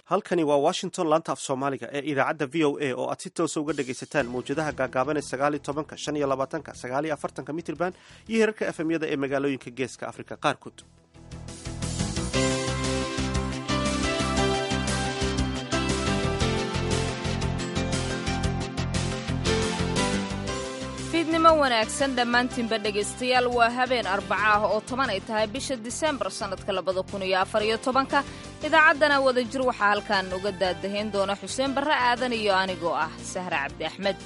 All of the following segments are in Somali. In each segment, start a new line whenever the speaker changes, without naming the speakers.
halkani waa washington laanta af soomaaliga ee idaacadda v o a oo aad si toosa uga dhagaysataan mawjadaha gaagaaban ee sagaaliyo tobanka shan iyo labaatanka sagaaliyo afartanka mitrban iyo herarka efemyada ee magaalooyinka geeska afrika qaarkood
fiidnimo wanaagsan dhammaantiinba dhegaystayaal waa habeen arbaca ah oo toban ay tahay bisha disembar sannadka labada kun iyo afar iyo tobanka idaacaddana wadajir waxaa halkan uga daadahayn doona xuseen barre aadan iyo anigoo ah sahre cabdi axmed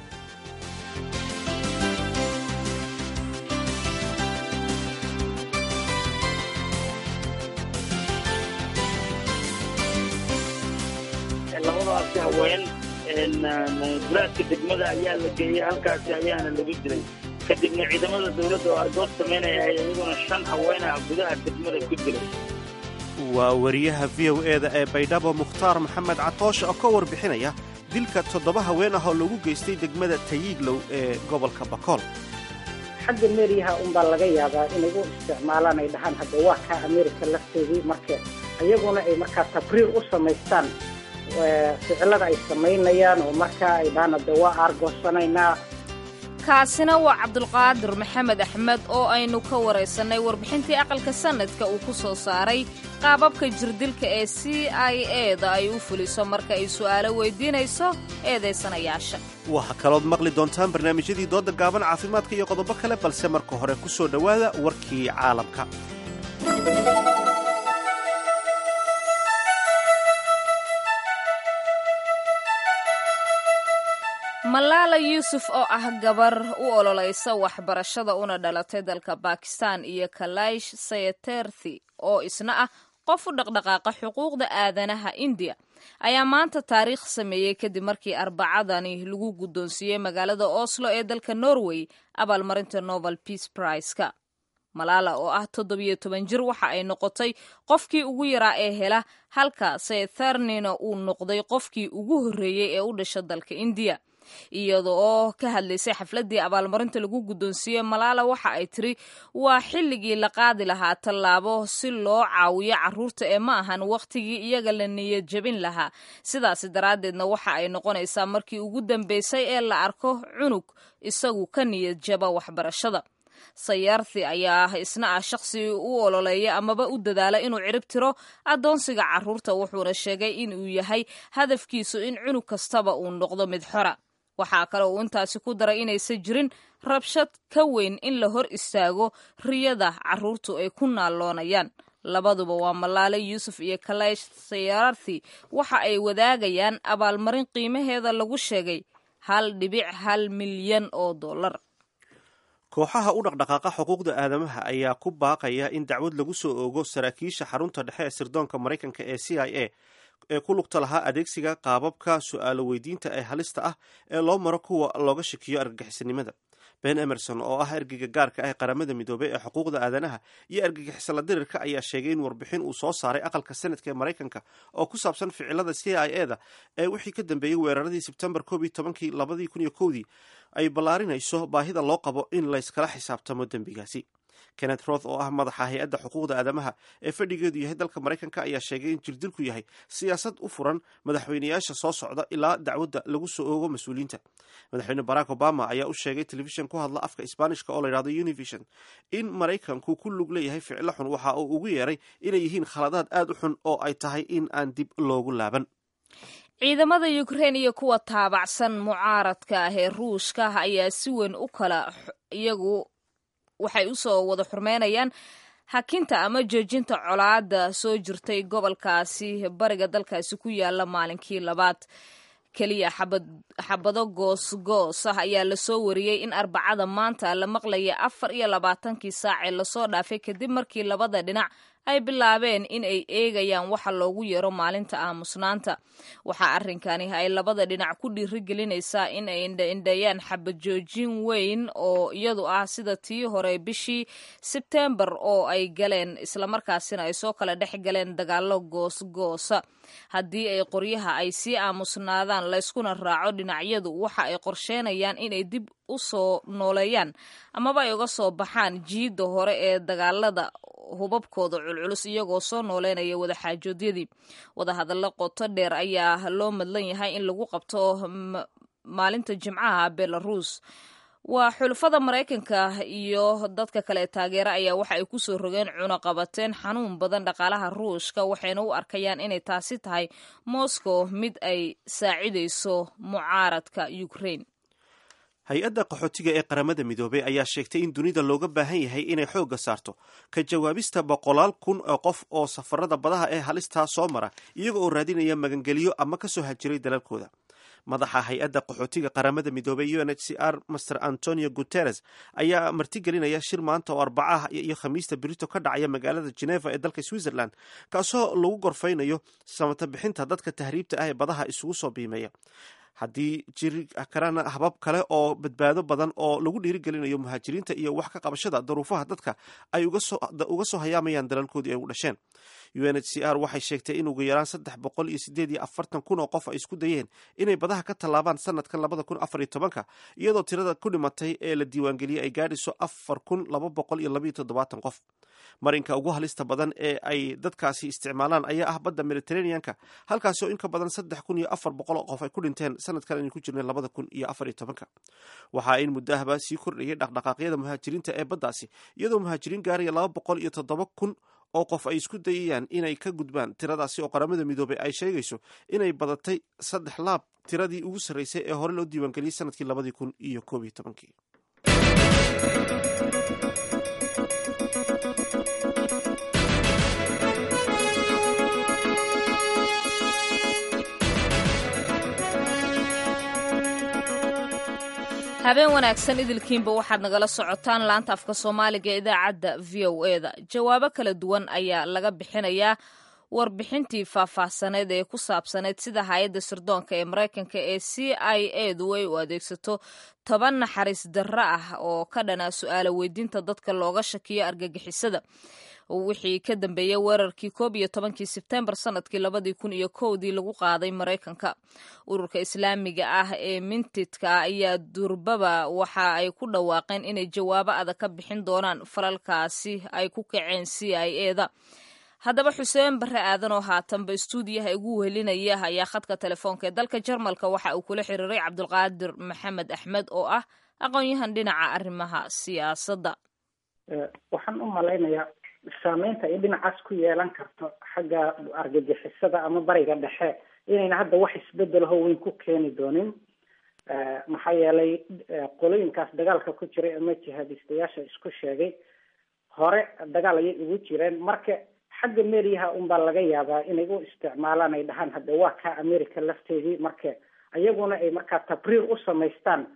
labadaasi haween guraadka degmada ayaa la geeyey halkaasi ayaana lagu dilay kadibna ciidamada dowladda oo argood samaynaya iyaguna shan haweenah gudaha degmada ku dilay
waa wariyaha v o e da ee baydhabo mukhtaar maxamed catoosh oo ka warbixinaya dilka toddoba haween ah oo lagu geystay degmada tayiiglow ee gobolka bakool
xagga meeriyaha unbaa laga yaabaa inay u isticmaalaan ay dhahaan hadda waa kaa amerika lafteedii marka iyaguna ay markaa tabriir u samaystaan ficilada ay samaynayaan oo markaa ay dhahaan hadda waa aargoosanaynaa
kaasina waa cabdulqaadir maxamed axmed oo aynu ka waraysannay warbixintii aqalka sannadka uu ku soo saaray qaababka jirdilka ee c i e da ay u fuliso marka ay su'aalo weydiinayso eedaysanayaasha
waxaa kalood maqli doontaan barnaamijyadii doodda gaaban caafimaadka iyo qodobo kale balse marka hore ku soo dhowaada warkii caalamka
malaala yuusuf oo ah gabar u ololaysa waxbarashada una dhalatay dalka bakistan iyo kalaish sayaterthi oo isna ah qof u dhaqdhaqaaqa xuquuqda aadanaha indiya ayaa maanta taariikh sameeyey kadib markii arbacadani lagu guddoonsiiyey magaalada oslo ee dalka norway abaalmarinta novel peace priceka malaala oo ah toddobiyo toban jir waxa ay noqotay qofkii ugu yaraa ee hela halka sayatharnina uu noqday qofkii ugu horreeyey ee u dhasha dalka indiya iyada oo ka hadlaysay xafladdii abaalmarinta lagu guddoonsiiyey malaala waxa ay tiri waa xilligii la qaadi lahaa tallaabo si loo caawiyo carruurta ee ma ahan wakhtigii iyaga la niyad jebin lahaa sidaasi daraaddeedna waxa ay noqonaysaa markii ugu dambaysay ee la arko cunug isagu ka niyad jaba waxbarashada sayaarthi ayaa isna ah shaqsi u ololeeya amaba u dadaala inuu cirib tiro addoonsiga carruurta wuxuuna sheegay inuu yahay hadafkiisu in cunug kastaba uu noqdo mid xora waxaa kale uu intaasi ku daray inaysan jirin rabshad ka weyn in la hor istaago riyada carruurtu ay ku naalloonayaan labaduba waa malaale yuusuf iyo kalaish sayaarthi waxa ay wadaagayaan abaalmarin qiimaheeda lagu sheegay hal dhibic hal milyan oo dollar
kooxaha u dhaqdhaqaaqa xuquuqda aadamaha ayaa ku baaqaya in dacwad lagu soo oogo saraakiisha xarunta dhexe ee sirdoonka maraykanka ee c i a ee ku lugta lahaa adeegsiga qaababka su'aalo weydiinta ee halista ah ee loo maro kuwa looga shakiyo argagixisanimada ben emerson oo ah ergeyga gaarka ah ee qaramada midoobey ee xuquuqda aadanaha iyo argagixisala dirirka ayaa sheegay in warbixin uu soo saaray aqalka senadka ee maraykanka oo ku saabsan ficilada c i e da ee wixii ka dambeeyey weeraradii sebtembar koob iyo tobankii labadii kun iyo kowdii ay ballaarinayso baahida loo qabo in layskala xisaabtamo dembigaasi kenneth roth oo ah madaxa hay-adda xuquuqda aadamaha ee fadhigeedu yahay dalka maraykanka ayaa sheegay in jirdilku yahay siyaasad u furan madaxweyneyaasha soo socda ilaa dacwadda lagu soo oogo mas-uuliyiinta madaxweyne barack obama ayaa u sheegay telefishan ku hadla afka isbaanishka oo layidhahdo univision in maraykanku ku lug leeyahay ficilo xun waxa uu ugu yeeray inay yihiin khaladaad aad u xun oo ay tahay in aan dib loogu laaban
ciidamada ukrein iyo kuwa taabacsan mucaaradka ah ee ruushka ayaa si weyn u kala iyagu waxay usoo wada xurmeynayaan hakinta ama joojinta colaada soo jirtay gobolkaasi bariga dalkaasi ku yaala maalinkii labaad keliya xabado goosgoos ah ayaa lasoo wariyey in arbacada maanta la maqlaya afar iyo labaatankii saacee lasoo dhaafay kadib markii labada dhinac ay bilaabeen in ay eegayaan waxa loogu yeero maalinta aamusnaanta waxaa arrinkani ay labada dhinac ku dhiirigelinaysaa in ay indhaindhayaan xabajoojin weyn oo iyadu ah sida tii hore bishii sebtembar oo ay galeen islamarkaasina ay soo kala dhex galeen dagaalo goosgoosa haddii ay qoryaha ay sii aamusnaadaan layskuna raaco dhinacyadu waxa ay qorsheenayaan inay dib u soo nooleeyaan amaba ay uga soo baxaan jiidda hore ee dagaalada hubabkooda culculus iyagoo soo nooleynaya wadaxaajoodyadii wadahadallo qoto dheer ayaa loo madlan yahay in lagu qabto maalinta jimcaha belarus waa xulafada maraykanka iyo dadka kale taageera ayaa waxa ay kusoo rogeen cunaqabateen xanuun badan dhaqaalaha ruushka waxayna u arkayaan inay taasi tahay moscow mid ay saacidayso mucaaradka ukraine
hay-adda qaxootiga ee qaramada midoobey ayaa sheegtay in dunida looga baahan yahay inay xoogga saarto ka jawaabista boqolaal kun oo qof oo safarada badaha ee halistaa soo mara iyaga oo raadinaya magangeliyo ama kasoo hajiray dalalkooda madaxa hay-adda qaxootiga qaramada midoobey u n h c r master antonio guteres ayaa martigelinaya shir maanta oo arbacaha iyo khamiista berito ka dhacaya magaalada geneva ee dalka switzerland kaasoo lagu gorfaynayo samata bixinta dadka tahriibta ah ee badaha isugu soo biimeeya haddii jiri karana habab kale oo badbaado badan oo lagu dhiirigelinayo muhaajiriinta iyo wax ka qabashada daruufaha dadka ay uga soo hayaamayaan dalalkoodii ay u dhasheen u n h c r waxay sheegtay in ugu yaraan saddex boqol iyo sideed iyo afartan kun oo qof ay isku dayeen inay badaha ka tallaabaan sanadkan labada kun afar iyo tobanka iyadoo tirada ku dhimatay ee la diiwaangeliyey ay gaadhayso afar kun laba boqol iyo labaiyo toddobaatan qof marinka ugu halista badan ee ay dadkaasi isticmaalaan ayaa ah badda mediterraneanka halkaasi oo in ka badan saddex kun iyo afar boqol oo qof ay ku dhinteen sanadkan aynu ku jirnay labada kun iyo afar iyo tobanka waxaa in muddahaba sii kordhayay dhaqdhaqaaqyada muhaajiriinta ee baddaasi iyadoo muhaajiriin gaaraya laba boqol iyo toddoba kun oo qof ay isku dayayaan inay ka gudbaan tiradaasi oo qaramada midoobey ay sheegayso inay badatay saddex laab tiradii ugu sarreysay ee hore loo diiwaangeliyey sanadkii labadii kun iyo koob iyo tobankii
habeen wanaagsan idilkiinba waxaad nagala socotaan laanta afka soomaaliga ee idaacadda v o e da jawaabo kala duwan ayaa laga bixinayaa warbixintii faahfaahsaneed ee ku saabsaneyd sida hay-adda sirdoonka ee maraykanka ee c i a du ay u adeegsato toban naxariis darro ah oo ka dhana su-aala weydiinta dadka looga shakiyo argagixisada wixii ka dambeeyey weerarkii koob iyo tobankii sebtembar sanadkii labadii kun iyo kowdii lagu qaaday maraykanka ururka islaamiga ah ee mintidka ayaa durbaba waxa ay ku dhawaaqeen inay jawaabo adag ka bixin doonaan falalkaasi ay ku kaceen c i a da haddaba xuseen barre aadan oo haatanba istuudiyaha igu wehelinaya ayaa khadka telefoonka ee dalka jarmalka waxa uu kula xiriiray cabdulqaadir maxamed axmed oo ah aqoon-yahan dhinaca arrimaha siyaasadda
waxaan u malaynayaa saameynta ay dhinacaas ku yeelan karto xagga argagixisada ama bariga dhexe inayna hadda wax isbedelaho weyn ku keeni doonin maxaa yeelay qolooyinkaas dagaalka ku jiray ama jihaadistayaasha isku sheegay hore dagaal ayay ugu jireen marka xagga meeriyaha unbaa laga yaabaa inay u isticmaalaan ay dhahaan hadde waa ka america lafteedii marka iyaguna ay markaa tabriir u samaystaan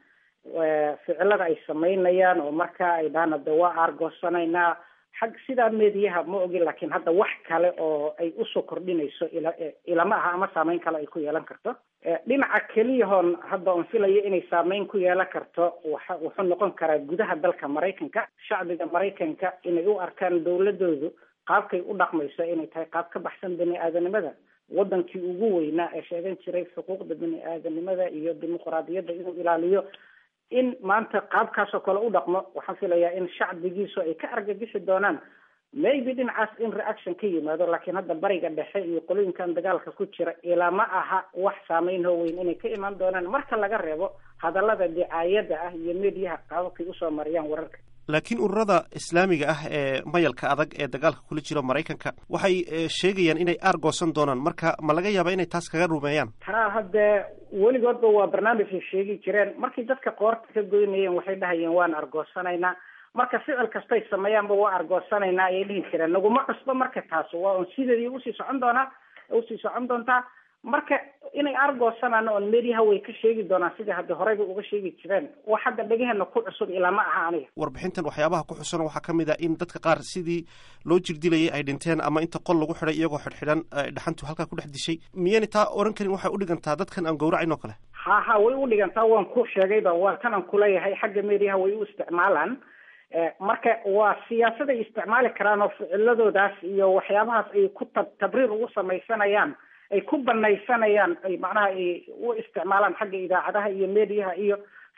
ficilada ay samaynayaan oo marka ay dhahaan hadde waa aargoosanaynaa xag sidaa meediyaha ma ogin laakiin hadda wax kale oo ay usoo kordhinayso ila ilama aha ama saameyn kale ay ku yeelan karto dhinaca keliyahoon hadda on filayo inay saameyn ku yeelan karto waxa wuxuu noqon karaa gudaha dalka maraykanka shacbiga maraykanka inay u arkaan dawladoodu qaabkay u dhaqmayso inay tahay qaab ka baxsan bani aadanimada wadankii ugu weynaa ee sheegan jiray xuquuqda bani aadanimada iyo dimuqraadiyadda inuu ilaaliyo in maanta qaabkaasoo kale u dhaqmo waxaan filayaa in shacbigiisu ay ka argagixi doonaan maybe dhinacaas in reaction ka yimaado laakiin hadda bariga dhexe iyo qolooyinkan dagaalka ku jira ilaa ma aha wax saameyn hoo weyn inay ka imaan doonaan marka laga reebo hadallada dicaayada ah iyo mediyaha qaababkay usoo mariyaan wararka
laakiin ururada islaamiga ah ee mayalka adag ee dagaalka kula jiro maraykanka waxay sheegayaan inay aargoosan doonaan marka ma laga yaaba inay taas kaga rumeeyaan
taa haddee weligoodba waa barnaamijay sheegi jireen markii dadka qoorta ka goynayeen waxay dhahayeen waan argoosanaynaa marka ficil kastay sameeyaanba waa argoosanaynaa ayay dhihi jireen naguma cusbo marka taas waa un sideedii usii socon doonaa usii socon doontaa marka inay argoosanaan oon mediyaha way ka sheegi doonaan sidai hadda horeyba uga sheegi jireen wax hadda dhegaheenna ku cusub ilaa ma aha aniga
warbixintan waxyaabaha ku xusan waxaa ka mid ah in dadka qaar sidii loo jirdilayay ay dhinteen ama inta qol lagu xidhay iyagoo xidhxidhan dhaxantu halkaa ku dhex dishay miyayna taa oran karin waxay udhigantaa dadkan aan gowracayn oo kale
ha ha way udhigantaa waan ku sheegayba waa tanaan kuleeyahay xagga mediyaha way u isticmaalaan marka waa siyaasaday isticmaali karaan oo ficiladoodaas iyo waxyaabahaas ay ku tab tabriir ugu samaysanayaan ay ku banaysanayaan ay macnaha ay u isticmaalaan xagga idaacadaha iyo mediyaha iyo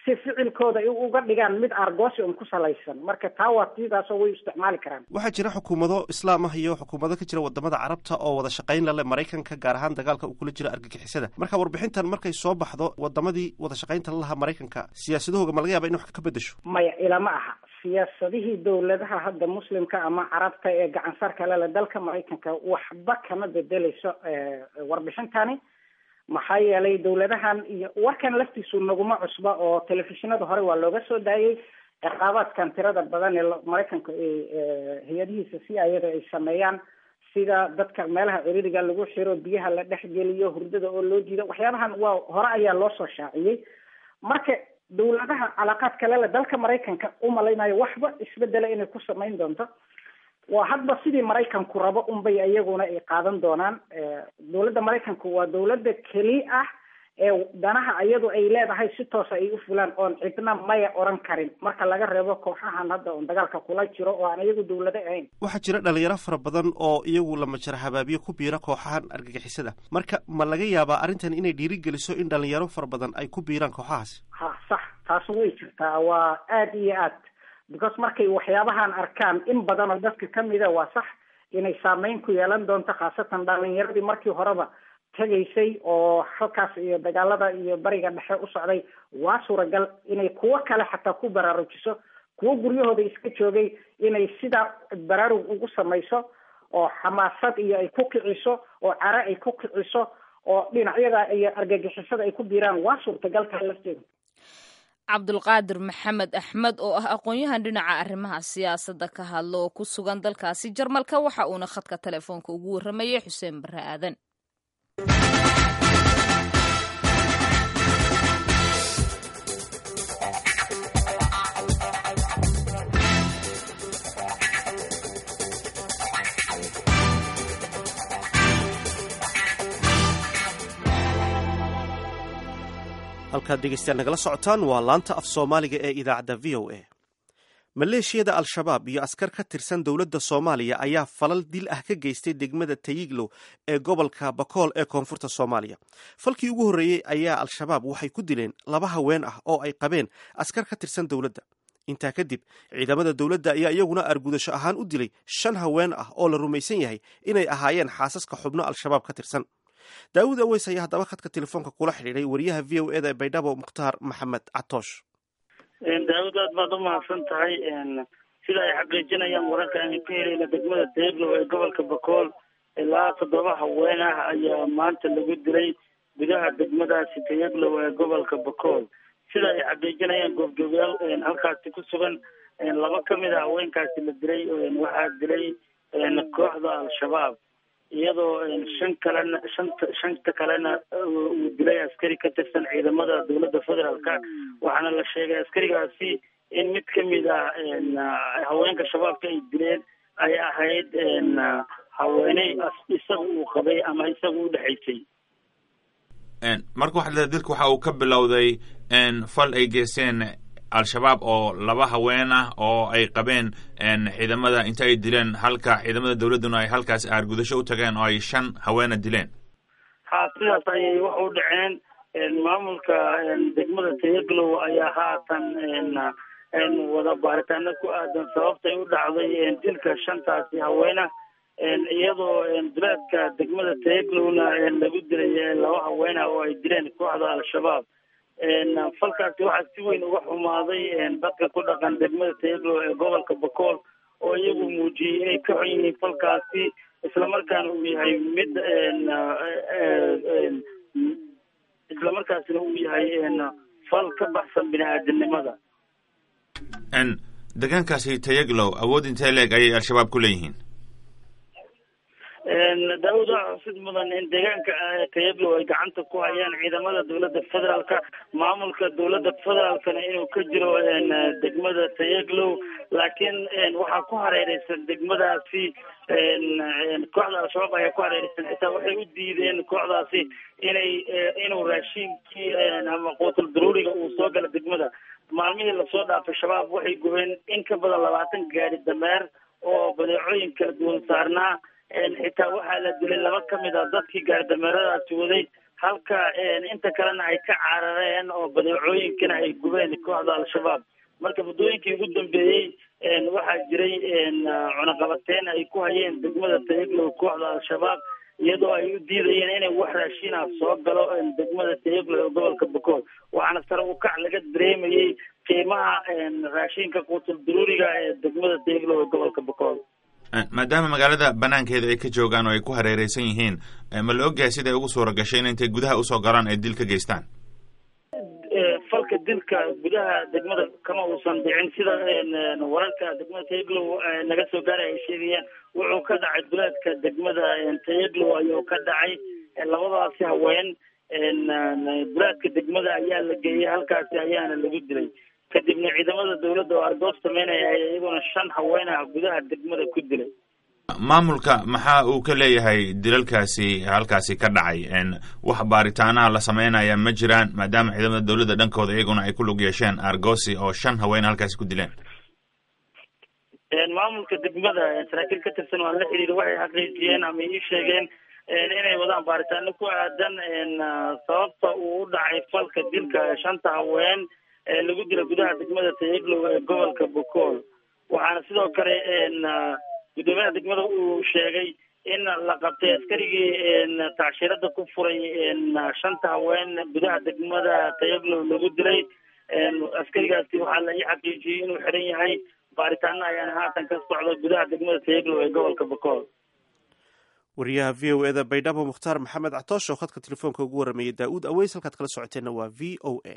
si ficilkooda ay uga dhigaan mid argoosi un ku salaysan marka taa waa tiidaasoo way isticmaali karaan
waxaa jira xukuumado islaam ah iyo xukuumado ka jira wadamada carabta oo wada shaqayn lale maraykanka gaar ahaan dagaalka uu kula jiro argagixisada marka warbixintan markay soo baxdo wadamadii wada shaqaynta lalahaa maraykanka siyaasadahooga ma laga yaaba in wax ka bedesho
maya ilama aha siyaasadihii dowladaha hadda muslimka ama carabta ee gacansarka lele dalka maraykanka waxba kama bedeleyso warbixintani maxaa yeelay dowladahan iyo warkan laftiisu naguma cusba oo telefishinada hore waa looga soo daayay ciqaabaadkan tirada badan ee maraykanka hay-adihiisa si ayada ay sameeyaan sida dadka meelaha ciriiriga lagu xiro biyaha la dhexgeliyo hurdada oo loo diido waxyaabahan waa hore ayaa loo soo shaaciyey marka dowladaha calaaqaadka lele dalka maraykanka umalaynayo waxba isbedela inay ku samayn doonto waa hadba sidii maraykanku rabo unbay iyaguna ay qaadan doonaan dowladda maraykanku waa dowladda keli ah ee danaha iyadu ay leedahay si toosa ay u fulaan oon cidna maya oran karin marka laga reebo kooxahan hadda oon dagaalka kula jiro oo aan iyagu dowlado ahayn
waxaa jira dhalinyaro fara badan oo iyagu lamajar habaabiye ku biira kooxahan argagixisada marka ma laga yaabaa arrintan inay dhiirigeliso in dhalinyaro fara badan ay ku biiraan kooxahaasi
ha sax taas way jirtaa waa aada iyo aad because markay waxyaabahan arkaan in badan oo dadka kamida waa sax inay saameyn ku yeelan doonto khaasatan dhalinyaradii markii horeba tegaysay oo halkaas iyo dagaalada iyo bariga dhexe u socday waa suuragal inay kuwo kale xataa ku baraarujiso kuwo guryahooda iska joogay inay sidaa baraarug ugu samayso oo xamaasad iyo ay ku kiciso oo care ay ku kiciso oo dhinacyada iyo argagixisada ay ku biiraan waa suurtagalka lafteeda
cabdulqaadir maxamed axmed oo ah aqoon-yahan dhinaca arrimaha siyaasadda ka hadla oo ku sugan dalkaasi jarmalka waxa uuna khadka telefoonka ugu warramayay xuseen barre aadan
halkaad dhegeystayaal nagala socotaan waa laanta af soomaaliga ee idaacadda v o a maleeshiyada al-shabaab iyo askar ka tirsan dowladda soomaaliya ayaa falal dil ah ka geystay degmada tayiglow ee gobolka bakool ee koonfurta soomaaliya falkii ugu horreeyey ayaa al-shabaab waxay ku dileen laba haween ah oo ay qabeen askar ka tirsan dowladda intaa kadib ciidamada dowladda ayaa iyaguna argudasho ahaan u dilay shan haween ah oo la rumaysan yahay inay ahaayeen xaasaska xubno al-shabaab ka tirsan daawud aweys ayaa haddaba khadka telefoonka kula xidhiiday wariyaha v o eda ee baydhabo mukhtaar maxamed catoosh
daawud aad baad umahadsan tahay sida ay xaqiijinayaan wararka aynu ka helayna degmada deeglow ee gobolka bakool ilaa toddoba haween ah ayaa maanta lagu dilay gudaha degmadaasi tayaglow ee gobolka bakool sida ay xaqiijinayaan goobjoogayaal halkaasi ku sugan laba kamid a haweenkaasi la dilay waxaa dilay kooxda al-shabaab iyadoo shan kalena shanta shanta kalena uu dilay askari ka tirsan ciidamada dowladda federaalka waxaana la sheegay askarigaasi in mid kamid ah haweenka shabaabka ay dileen ay ahayd haweeney isaga uu qabay ama isaga u dhexaysay
marka waxaad leedahay dilka waxa uu ka bilowday fal ay geysteen al-shabaab oo laba haween ah oo ay qabeen ciidamada inta ay dileen halka ciidamada dowladduna ay halkaas aargudasho u tageen oo ay shan haweena dileen
ha sidaas ayay wax u dhaceen maamulka degmada tayaglow ayaa haatan wada baaritaano ku aadan sababtay u dhacday dilka shantaasi haweena iyadoo duleedka degmada tayaglowna lagu dilay laba haweena oo ay dileen kooxda al-shabaab falkaasi waxaa si weyn uga xumaaday dadka ku dhaqan degmada tayaglow ee gobolka bakool oo iyagu muujiyey inay ka xun yihiin falkaasi islamarkaana uu yahay mid islamarkaasina uu yahay fal ka baxsan bini aadamnimada
deegaankaasi tayaglow awood intee leeg ayay al-shabaab ku leeyihiin
daawud waxaa xusid mudan in deegaanka tayaglow ay gacanta ku hayaan ciidamada dowladda federaalka maamulka dowladda federaalkana inuu ka jiro degmada tayaglow laakiin waxaa ku hareereysan degmadaasi kooxda al-shabaab ayaa ku hareereysan xitaa waxay u diideen kooxdaasi inay inuu raashiinkii ama quutul daruuriga uu soo gala degmada maalmihii lasoo dhaafay shabaab waxay gubeen in ka badan labaatan gaari dameer oo badeecooyin kala duwan saarnaa xitaa waxaa la dilay laba kamid a dadkii gaaridameeradaasi waday halka inta kalena ay ka carareen oo badeecooyinkana ay gubeen kooxda al-shabaab marka muddooyinkii ugu dambeeyey waxaa jiray cunaqabateyn ay ku hayeen degmada tayaglow kooxda al-shabaab iyadoo ay u diidayeen inay wax raashiina soo galo degmada tayaglow ee gobolka bokool waxaana sare u kac laga dareemayey qiimaha raashinka quutul daruuriga ee degmada tayaglow ee gobolka bokool
maadaama magaalada banaankeeda ay ka joogaan oo ay ku hareereysan yihiin ma la ogyahay siday ugu suura gashay in intay gudaha usoo galaan ay dil ka geystaan
falka dilka gudaha degmada kama uusan dhicin sida wararka degmada tayaglow naga soo gaaray ay sheegayaan wuxuu ka dhacay duleedka degmada tayaglow ayuu ka dhacay labadaasi haween duleedka degmada ayaa la geeyey halkaasi ayaana lagu dilay kadibna ciidamada dawladda oo argoos sameynaya ay iyaguna shan haween ah gudaha degmada ku dilay
maamulka maxaa uu ka leeyahay dilalkaasi halkaasi ka dhacay wax baaritaanaha la sameynaya ma jiraan maadaama ciidamada dawladda dhankooda iyaguna ay ku lug yeesheen argosi oo shan haween halkaasi ku dileen
maamulka degmada saraakiil ka tirsan waan la xiriira waxay xaqiijiyeen ama ii sheegeen inay wadaan baaritaano ku aadan sababta uu u dhacay falka dilka shanta haween ee lagu dila gudaha degmada tayaglow ee gobolka bokool waxaana sidoo kale guddoomiyaha degmada uu sheegay in la qabtay askarigii tacshirada ku furay shanta haween gudaha degmada tayaglow lagu dilay askarigaasi waxaa la ii xaqiijiyey inuu xiran yahay baaritaano ayaana haatan ka socda gudaha degmada tayaglow ee gobolka bokool
wariyaha v o eda baydhabo mukhtaar maxamed catoosh oo khadka telefoonka ugu waramayay daa-uud aweys halkaad kala socoteenna waa v o a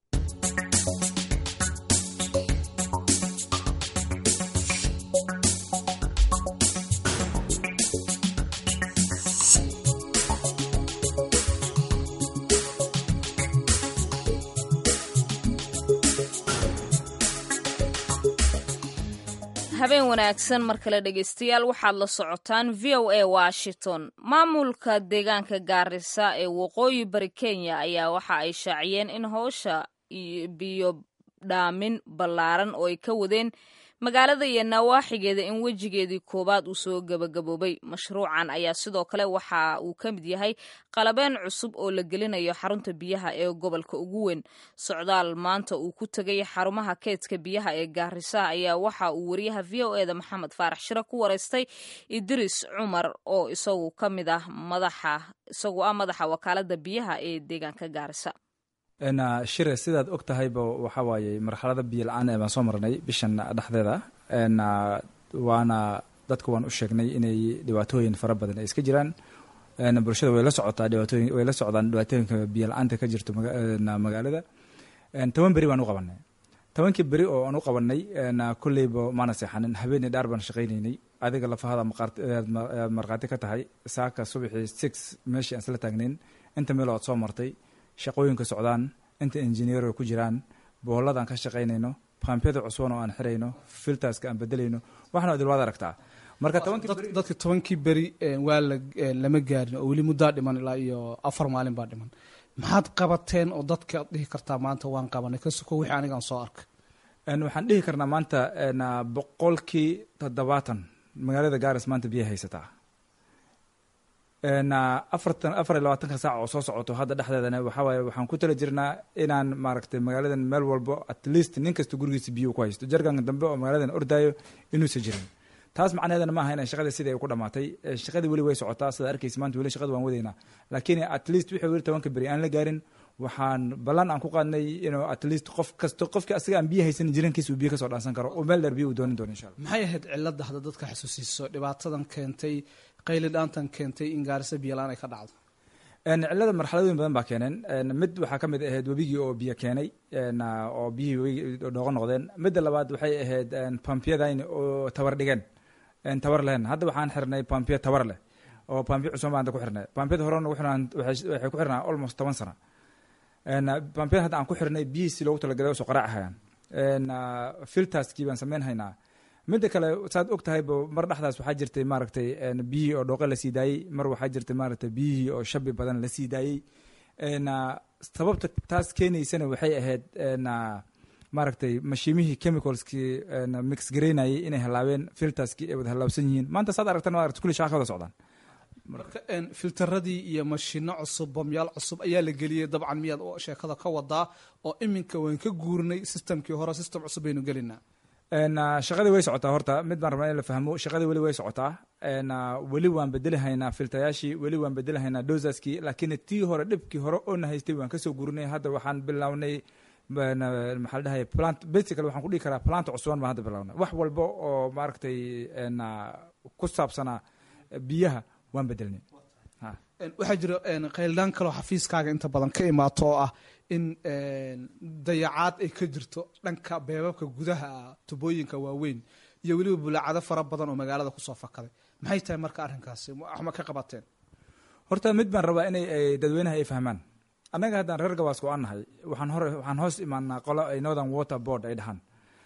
habeen wanaagsan mar kale dhegeystayaal waxaad la socotaan v o a washington maamulka deegaanka gaarisa ee waqooyi bari kenya ayaa waxa ay shaaciyeen in howsha biyo dhaamin ballaaran oo ay ka wadeen magaalada iyo nawaaxigeeda in wejigeedii koowaad uu soo gebagaboobay mashruucan ayaa sidoo kale waxa uu ka mid yahay qalabeen cusub oo la gelinayo xarunta biyaha ee gobolka ugu weyn socdaal maanta uu ku tegay xarumaha keedka biyaha ee gaarisa ayaa waxa uu wariyaha v o eda maxamed faarax shire ku wareystay idris cumar oo isagu ka mid ah madaxa isagu ah madaxa wakaalada biyaha ee deegaanka gaarisa
shire sidaad og tahayba waxa waaye marxalada biyo la-aan ee baan soo marnay bishan dhexdeeda waana dadka waan u sheegnay inay dhibaatooyin fara badan ay iska jiraan bulshada way la socotaa dhibaatooyin way la socdaan dhibaatooyinka biyo la-aanta ka jirto magaalada toban beri baan u qabanay tobankii beri oo aan u qabanay kolleyba maana seexanin habeenii dhaar baan shaqaynaynay adiga lafahada markhaati ka tahay saaka subaxii six meeshii aan isla taagnayn inta meel oad soo martay shaqooyinka socdaan inta injineero ku jiraan boholadaan ka shaqaynayno bambyada cusban oo aan xirayno filterska aan bedelayno waxna idil waad aragtaa marka
dadka tobankii beri waa la lama gaarin oo weli muddaa dhiman ilaa iyo afar maalin baa dhiman maxaad qabateen oo dadka ad dhihi kartaa maanta waan qabanay ka soko wixii anigaan soo arkay
waxaan dhihi karnaa maanta boqolkii toddobaatan magaalada gaaris maanta biya haysataa afartan afar iyo labaatanka saac oo soo socoto hadda dhexdeedana waxaa waaye waxaan ku tala jirnaa inaan maaragtay magaaladan meel walbo at least nin kasta gurigiisa biyo ku haysto jarganka dambe oo magaaladan ordaayo inuusan jirin taas macnaheedana maaha inay shaqada sidii ay ku dhamaatay shaqadii weli way socotaa sida arkaysa maanta weli shaqada waan wadaynaa laakiin at least wixii weli tobanka beri aan la gaarin waxaan ballan aan ku qaadnay inuu at least qof kasto qofkii asaga aan biyo haysan jirankiisa uu biyo kasoo dhaansan karo oo meel dheer biyo uu doonin doono insha allah
maxay ahayd cilada hadda dadka xasuusiiso dhibaatadan keentay qayli dhaantan keentay in gaarisa biyo la-aan ay ka dhacdo
cilada marxaladooyin badan baa keeneen mid waxaa ka mid ahayd webigii oo biyo keenay oo biyihii webigii dhooqo noqdeen midda labaad waxay ahayd bampyadayn oo tabar dhigeen tabar lehen hadda waxaan xirnay bampiya tabar leh oo bampiya cusban baan hadda ku xirnay bampiyada hore nagu xirnaan waxay ku xirnaa almost toban sano bampiyada hadda aan ku xirnay biyihiisi loogu talagalay oo soo qaraacahayaan filterskii baan samayn haynaa midda kale saad og tahayba mar dhexdaas waxaa jirtay maaragtay biyihii oo dhooqe la sii daayey mar waxaa jirtay maaragtay biyihii oo shabi badan la sii daayey sababta taas keenaysana waxay ahayd maaragtay mashiimihii chemicalskii mix garaynayay inay halaabeen filterskii ay wada halaabsan yihiin maanta saad aragtan maaragtay kulli shaqa ka wada socdaan
marka filtaradii iyo mashino cusub bamyaal cusub ayaa la geliyey dabcan miyaad sheekada ka wadaa oo iminka waan ka guurnay systemkii hore system cusub baynu gelinaa
shaqadii way socotaa horta mid baan rabnaa in la fahmo shaqadii weli way socotaa weli waan bedeli haynaa filtayaashii weli waan bedeli haynaa dosaskii laakiin tii hore dhibkii hore oona haystay waan kasoo gurinay hadda waxaan bilownay maxaa la dhahay plant basically waxaan ku dhihi karaa plant cusuban baan hadda bilownay wax walba oo maaragtay ku saabsanaa biyaha waan bedelnay
waxaa jira qayldaan kaloo xafiiskaaga inta badan ka imaato oo ah in dayacaad ay ka jirto dhanka beebabka gudaha tubooyinka waaweyn iyo weliba bulaacado fara badan oo magaalada kusoo fakaday maxay tahay marka arrinkaasi waxma ka qabateen
horta mid baan rabaa inay dadweynaha ay fahmaan annaga haddaan reer gabaasku aan nahay waxaan hore waxaan hoos imaanaa qolo ay northern water board ay dhahaan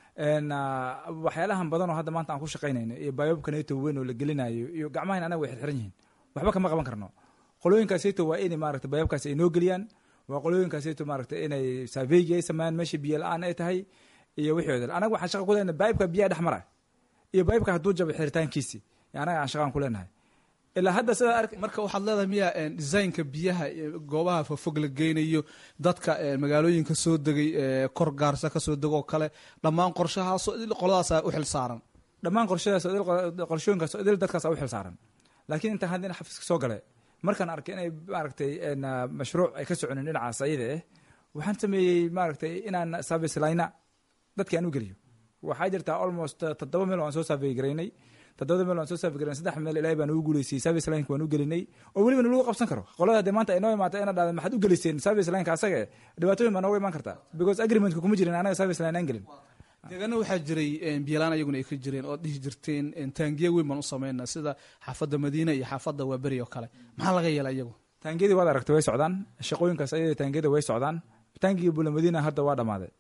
waxyaalahan badan oo hadda maanta aan ku shaqaynayno iyo bayoobka neto weyn oo la gelinayo iyo gacmahan anaga way xirxiran yihiin waxba kama qaban karno qolooyinkaasito waa inay maarata bayoobkaas ay noo geliyaan waa qolooyinkaasito maarata inay saaveygi ay sameeyaan meesha biyo la-aan ay tahay iyo wixii odal anaga waxaan shaqa ku leenahay baybka biyaha dhex mara iyo baybka hadduu jabay xiritaankiisi anaga aan shaqaan ku leenahay ilaa hadda sidaa ark
marka waxaad leedahay miya designka biyaha goobaha fofog la geynayo dadka magaalooyinka soo degay kor gaarsa kasoo degoo kale dhammaan qorshahaasoo idil qoladaasa u xil saaran
dhammaan qorshadaas qorshooyinkaas idil dadkaas u xil saaran laakiin intaan hadda xafiiska soo galay markaan arkay inay maaragtay mashruuc ay ka soconin dhinacaas ayada eh waxaan sameeyey maaragtay inaan service layna dadki aan u geliyo waxaa jirtaa almost toddoba meel aan soo saafey garaynay toddobada meel waan soo saafi garan saddex meel ilaahay baan ugu guuleysiyey service lineka waan u gelinay oo weliba lagu qabsan karo qolada dee maanta ay noo imaatay ina dhahda maxaad u geliseen service lineka asaga dhibaatooyin baa nooga imaan kartaa because agreementka kuma jirin anaga service line aan gelin
deegaana waxaa jiray biyalaan ayaguna ay ka jireen oo dhihi jirteen taangiya weyn baan u sameynaa sida xaafadda madiina iyo xaafadda waaberi oo kale maxaa laga yeela iyagu
taangiyadii waad aragtay way socdaan shaqooyinkaas ayada taangiyada way socdaan taangigii bula madiina hadda waa dhammaaday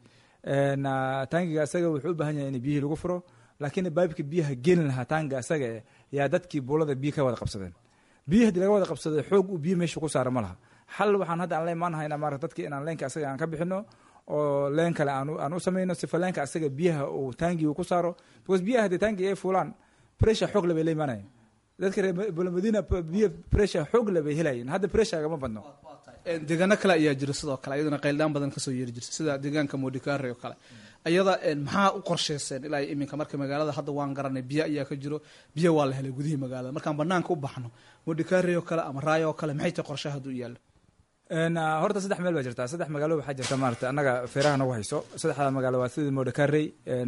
taangiga asaga wuxuu u baahan yahay in biyihii lagu furo laakiin baybka biyaha gelin lahaa taanga asaga yaa dadkii buulada biyo ka wada qabsadeen biyo haddii laga wada qabsaday xoog uu biyo meesha ku saara ma laha xal waxaan hadda aan la imaanahayna maarata dadki inaan leenka asaga aan ka bixino oo leen kale aan u samayno sifa leenka asaga biyaha uu taangi uu ku saaro because biyaha haddii taangi ay fuulaan pressure xoog le bay la imaanayeen dadka reer bulamadina biyo pressure xoog le bay helayeen hadda pressure agama badno
deegaano kale ayaa jira sidoo kale ayaduna qayldaan badan kasoo yeeri jirta sida deegaanka modikare oo kale ayada maxaa u qorsheyseen ilaa iminka marka magaalada hadda waan garanay biyo ayaa ka jiro biyo waa la helay gudihii magaalada markaan banaanka u baxno modikare oo kale ama raayo oo kale maxay tahay qorshaha hadduu yaallo
horta saddex meel baa jirta saddex magaalo waxaa jirta maarata annaga feeraha nagu hayso saddexda magaalo waa sidii modakarey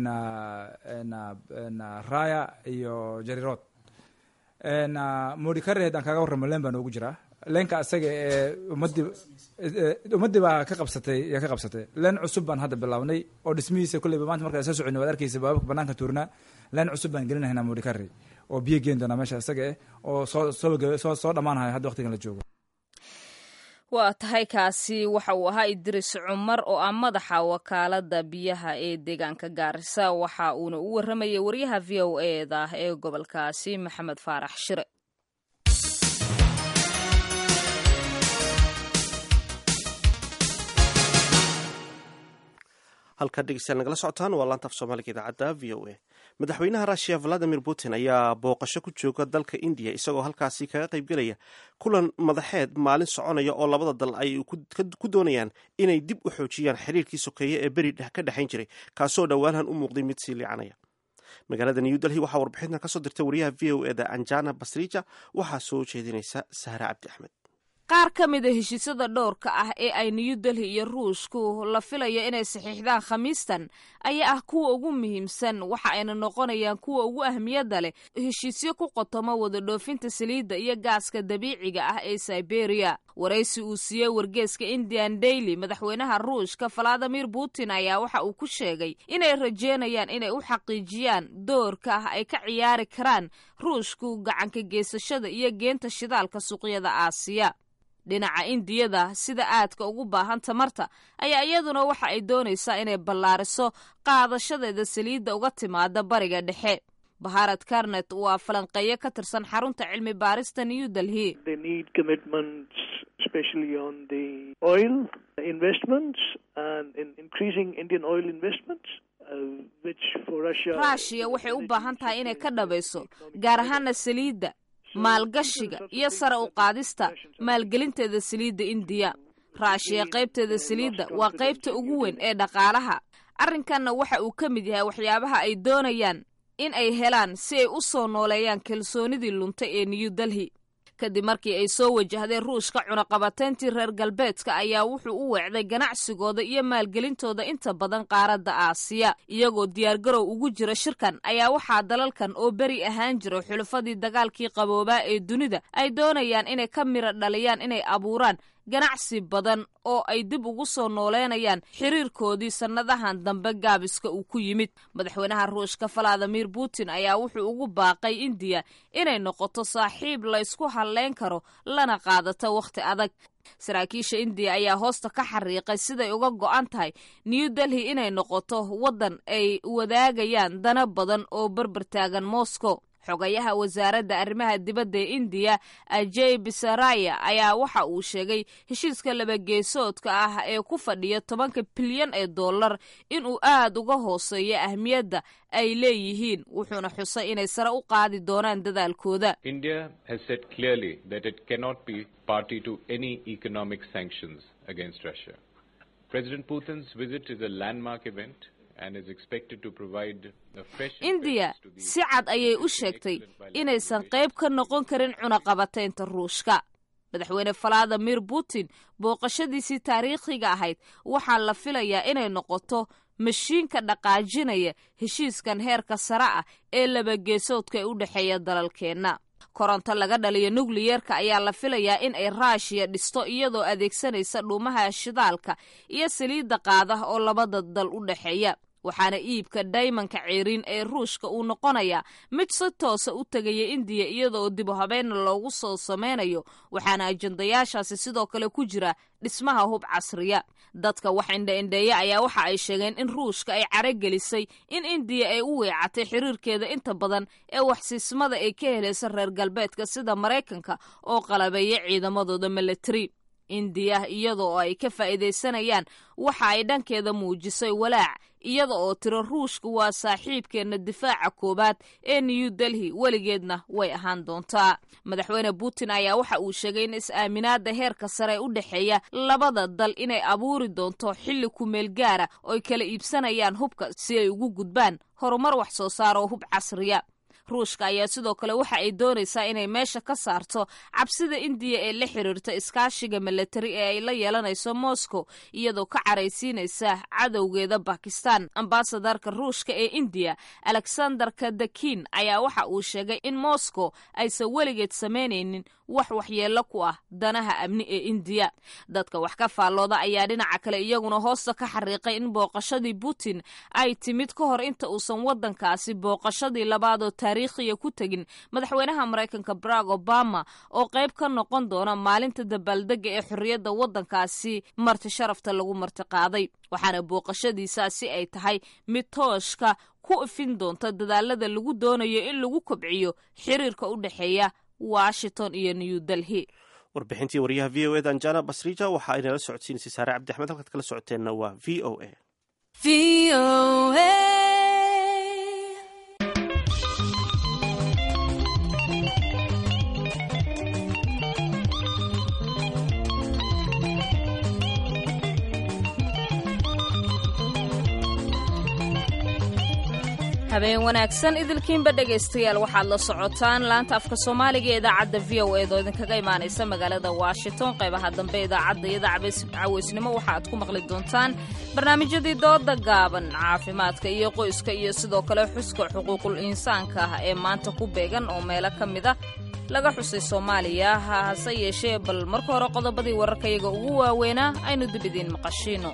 raya iyo jarirood modikare haddaan kaaga warramo leen baa noogu jiraa leenka asaga ee ummadii ummaddii baa ka qabsatay yaa ka qabsatay leen cusub baan hadda bilaabnay oo dhismihiisa kolleyba maanta markaa soo soconay waad arkaysa baababka banaanka tuurnaa leen cusub baan gelinahaynaa modikare oo biyo geen doonaa meesha asaga eh oo soo soo soo dhammaanaya hadda waqtigan la joogo
waa tahay kaasi waxa uu ahaa idris cumar oo ah madaxa wakaalada biyaha ee deegaanka gaarisa waxa uuna u waramayay waryaha v o eda ee gobolkaasi maxamed faarax shire
halkaa dhegeystayaal nagala socotaan waa laanta af soomaaliga idaacadda v o a madaxweynaha russiya valadimir putin ayaa booqasho ku jooga dalka indiya isagoo halkaasi kaga qaybgelaya kulan madaxeed maalin soconaya oo labada dal ay ku doonayaan inay dib u xoojiyaan xiriirkii sokeeye ee beri ka dhexayn jiray kaasoo dhowaanhan u muuqday mid sii liicanaya magaalada new delhi waxaa warbixintan kasoo dirtay wariyaha v o eda anjana basrija waxaa soo jeedinaysa sahre cabdi axmed
qaar ka mid a heshiisyada dhowrka ah ee ay new delhi iyo ruushku la filayo inay saxiixdaan khamiistan ayaa ah kuwa ugu muhiimsan waxa ayna noqonayaan kuwa ugu ahmiyadda leh heshiisyo ku qotoma wada dhoofinta saliidda iyo gaaska dabiiciga ah ee siberiya waraysi uu siiyey wargeeska indian daily madaxweynaha ruushka valadimir putin ayaa waxa uu ku sheegay inay rajeynayaan inay u xaqiijiyaan doorka ah ay ka ciyaari karaan ruushku gacanka geysashada iyo geenta shidaalka suuqyada aasiya dhinaca indiyada sida aadka ugu baahan tamarta ayaa iyaduna waxa ay doonaysaa inay ballaariso qaadashadeeda saliidda uga timaada bariga dhexe baharad karnet waa falanqeeyo ka tirsan xarunta cilmi baarista new delhi rushia waxay u baahan tahay inay ka dhabayso gaar ahaana saliidda maalgashiga iyo sare u qaadista maalgelinteeda saliidda indiya raashiya qaybteeda saliidda waa qaybta ugu weyn ee dhaqaalaha arrinkanna waxa uu ka mid yahay waxyaabaha ay doonayaan in ay helaan si ay u soo nooleeyaan kalsoonidii luntay ee new delhi kadib markii ay soo wajahdeen ruushka cunaqabatayntii reer galbeedka ayaa wuxuu u weecday ganacsigooda iyo maalgelintooda inta badan qaaradda aasiya iyagoo diyaargarow ugu jira shirkan ayaa waxaa dalalkan oo beri ahaan jira xulufadii dagaalkii qaboobaa ee dunida ay doonayaan inay ka mira dhaliyaan inay abuuraan ganacsi badan oo ay dib ugu soo nooleynayaan xiriirkoodii sannadahan dambe gaabiska uu ku yimid madaxweynaha ruushka valadimir putin ayaa wuxuu ugu baaqay indiya inay noqoto saaxiib laysku halleyn karo lana qaadato wakhti adag saraakiisha indiya ayaa hoosta ka xariiqay siday uga go'an tahay new delhi inay noqoto waddan ay wadaagayaan dana badan oo berber taagan moscow xogayaha wasaaradda arrimaha dibadda ee indiya ajey bisaraya ayaa waxa uu sheegay heshiiska labageesoodka ah ee ku fadhiya tobanka bilyan ee dollar inuu aad uga hooseeyo ahmiyadda ay leeyihiin wuxuuna xusay inay sare u qaadi doonaan dadaalkooda
India has said clearly that it cannot be party to any economic sanctions against Russia. President Putin's visit is a landmark event and is expected to provide a fresh
indiya
impetus to the
si cad ayay u sheegtay inaysan qayb ka noqon karin cunaqabataynta ruushka madaxweyne valadimir putin booqashadiisii taariikhiga ahayd waxaa la filayaa inay noqoto mashiinka dhaqaajinaya heshiiskan heerka sare ah ee labageesoodka ee u dhexeeya dalalkeenna koronto laga dhaliyo nukliyeerka ayaa la filayaa in ay raashiya dhisto iyadoo adeegsanaysa dhuumaha shidaalka iyo saliidda qaada oo labada dal u dhexeeya waxaana iibka daymanka ceeriin ee ruushka uu noqonayaa mid si toosa u tegaya indiya iyadaoo dib u habeenna loogu soo sameynayo waxaana ajandayaashaasi sidoo kale ku jira dhismaha hub casriya dadka wax indha-indheeya ayaa waxa ay sheegeen in ruushka ay caragelisay in indiya ay u weecatay xiriirkeeda inta badan ee waxsiismada ay ka helaysa reer galbeedka sida maraykanka oo qalabeeya ciidamadooda milatari indiya iyada oo ay ka faa'iidaysanayaan waxa ay dhankeeda muujisay walaac iyada oo tiro ruushka waa saaxiibkeenna difaaca koowaad ee new delhi weligeedna way ahaan doontaa madaxweyne putin ayaa waxa uu sheegay in is-aaminaada heerka sare u dhexeeya labada dal inay abuuri doonto xilli kumeel gaara ooy kala iibsanayaan hubka si ay ugu gudbaan horumar wax soo saar oo hub casriya ruushka ayaa sidoo kale waxa ay doonaysaa inay meesha ka saarto cabsida indiya ee la xiriirta iskaashiga milatari ee ay la yeelanayso moscow iyadoo ka caraysiinaysa cadowgeeda bakistan ambasadarka ruushka ee indiya alexander kadakin ayaa waxa uu sheegay in moscow aysan weligeed samaynaynin wax waxyeello ku ah danaha amni ee indiya dadka wax ka faallooda ayaa dhinaca kale iyaguna hoosta ka xariiqay in booqashadii putin ay timid ka hor inta uusan waddankaasi booqashadii labaadoo taariikhiya ku tegin madaxweynaha maraykanka barack obama oo qayb ka noqon doona maalinta dabaaldega ee xorriyadda waddankaasi marti sharafta lagu martiqaaday waxaana booqashadiisaasi ay tahay mid tooshka ku ifin doonta dadaalada lagu doonayo in lagu kobciyo xiriirka u dhexeeya washington iyo new delhi
warbixintii wariyaha v o eda anjana basrija waxa ay nala socodsiinaysay saare cabdi axmed halkaad kala socoteenna waa v o a
habeen wanaagsan idilkiinba dhegaystayaal waxaad la socotaan laanta afka soomaaliga ee idaacadda v o eed oo idinkaga imaanaysa magaalada washington qaybaha dambe idaacadda iyada cawaysnimo waxa aad ku maqli doontaan barnaamijyadii dooda gaaban caafimaadka iyo qoyska iyo sidoo kale xuska xuquuqul insaanka ah ee maanta ku beegan oo meelo ka mid a laga xusay soomaaliya hase yeeshee bal marka hore qodobadii wararkayaga ugu waaweynaa aynu dib idiin maqashiino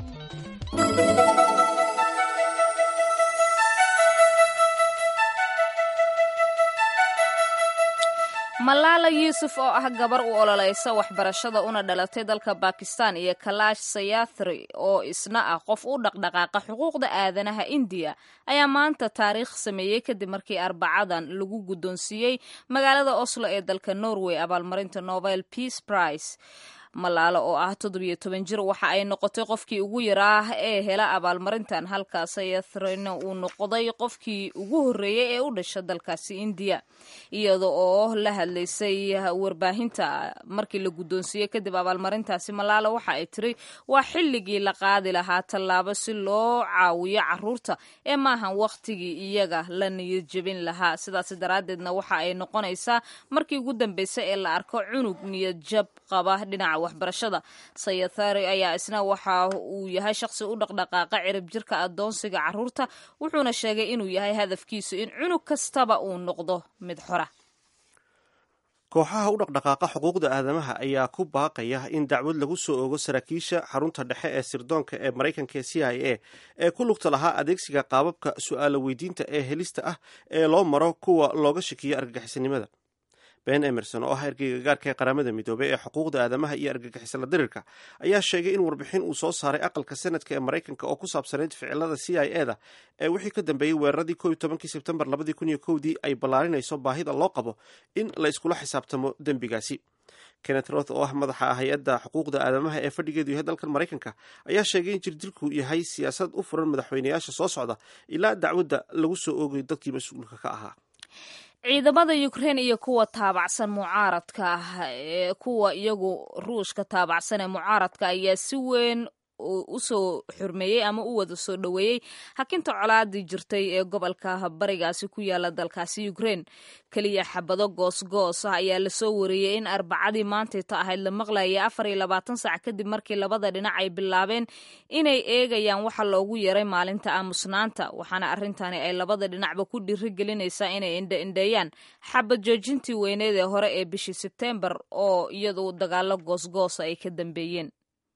malaala yuusuf oo ah gabar u ololaysa waxbarashada una dhalatay dalka bakistan iyo kalaash sayathri oo isna ah qof u dhaqdhaqaaqa xuquuqda aadanaha indiya ayaa maanta taariikh sameeyey kadib markii arbacadan lagu guddoonsiiyey magaalada oslo ee dalka norway abaalmarinta nobel peace prize malaalo oo ah toddobiyo toban jir waxa ay noqotay qofkii ugu yaraa ee hela abaalmarintan halka sayathrina uu noqday qofkii ugu horreeyey ee u dhasha dalkaasi indiya iyada oo la hadlaysay warbaahinta markii la guddoonsiiyey kadib abaalmarintaasi malaalo waxa ay tiri waa xilligii la qaadi lahaa tallaabo si loo caawiyo caruurta ee maahan wakhtigii iyaga la niyad jebin lahaa sidaas daraaddeedna waxa ay noqonaysaa markii ugu dambeysay ee la arko cunug niyad jab qaba dhinaca waxbarashada sayathari ayaa isna waxa uu yahay shaqsi u dhaqdhaqaaqa cirib jirka adoonsiga caruurta wuxuuna sheegay inuu yahay hadafkiisu in cunug kastaba uu noqdo mid xora
kooxaha u dhaqdhaqaaqa xuquuqda aadamaha ayaa ku baaqaya in dacwad lagu soo ogo saraakiisha xarunta dhexe ee sirdoonka ee maraykanka ee c i a ee ku lugta lahaa adeegsiga qaababka su-aalo weydiinta ee helista ah ee loo maro kuwa looga shakiyo argagixisanimada ben emerson oo ah ergeyga gaarka ee qaramada midoobey ee xuquuqda aadamaha iyo argagixisala dirirka ayaa sheegay in warbixin uu soo saaray aqalka senadka ee maraykanka oo ku saabsanayd ficilada c i e da ee wixii ka dambeeyey weeraradii ko iyo tobankii sebtembar labadii kun iyo kowdii ay ballaarinayso baahida loo qabo in la iskula xisaabtamo dembigaasi kenneth roth oo ah madaxa hay-adda xuquuqda aadamaha ee fadhigeedu yahay dalkan maraykanka ayaa sheegay in jirdilku yahay siyaasad u furan madaxweyneyaasha soo socda ilaa dacwadda lagu soo oogayo dadkii mas-uulka ka ahaa
ciidamada ukrein iyo kuwa taabacsan mucaaradka ah ee kuwa iyagu ruushka taabacsan ee mucaaradka ayaa si weyn usoo xurmeeyey ama u wada soo dhoweeyey hakinta colaadii jirtay ee gobolka barigaasi ku yaala dalkaasi ukrein keliya xabado goosgoos ah ayaa lasoo wareeyey in arbacadii maantayta ahayd la maqlayay afar iyo labaatan saac kadib markii labada dhinac ay bilaabeen inay eegayaan waxa loogu yeeray maalinta aamusnaanta waxaana arrintani ay labada dhinacba ku dhiirigelinaysaa inay indhaindheeyaan xabad joojintii weyneed ee hore ee bishii sebteembar oo iyadu dagaalo goosgoosa ay ka dambeeyeen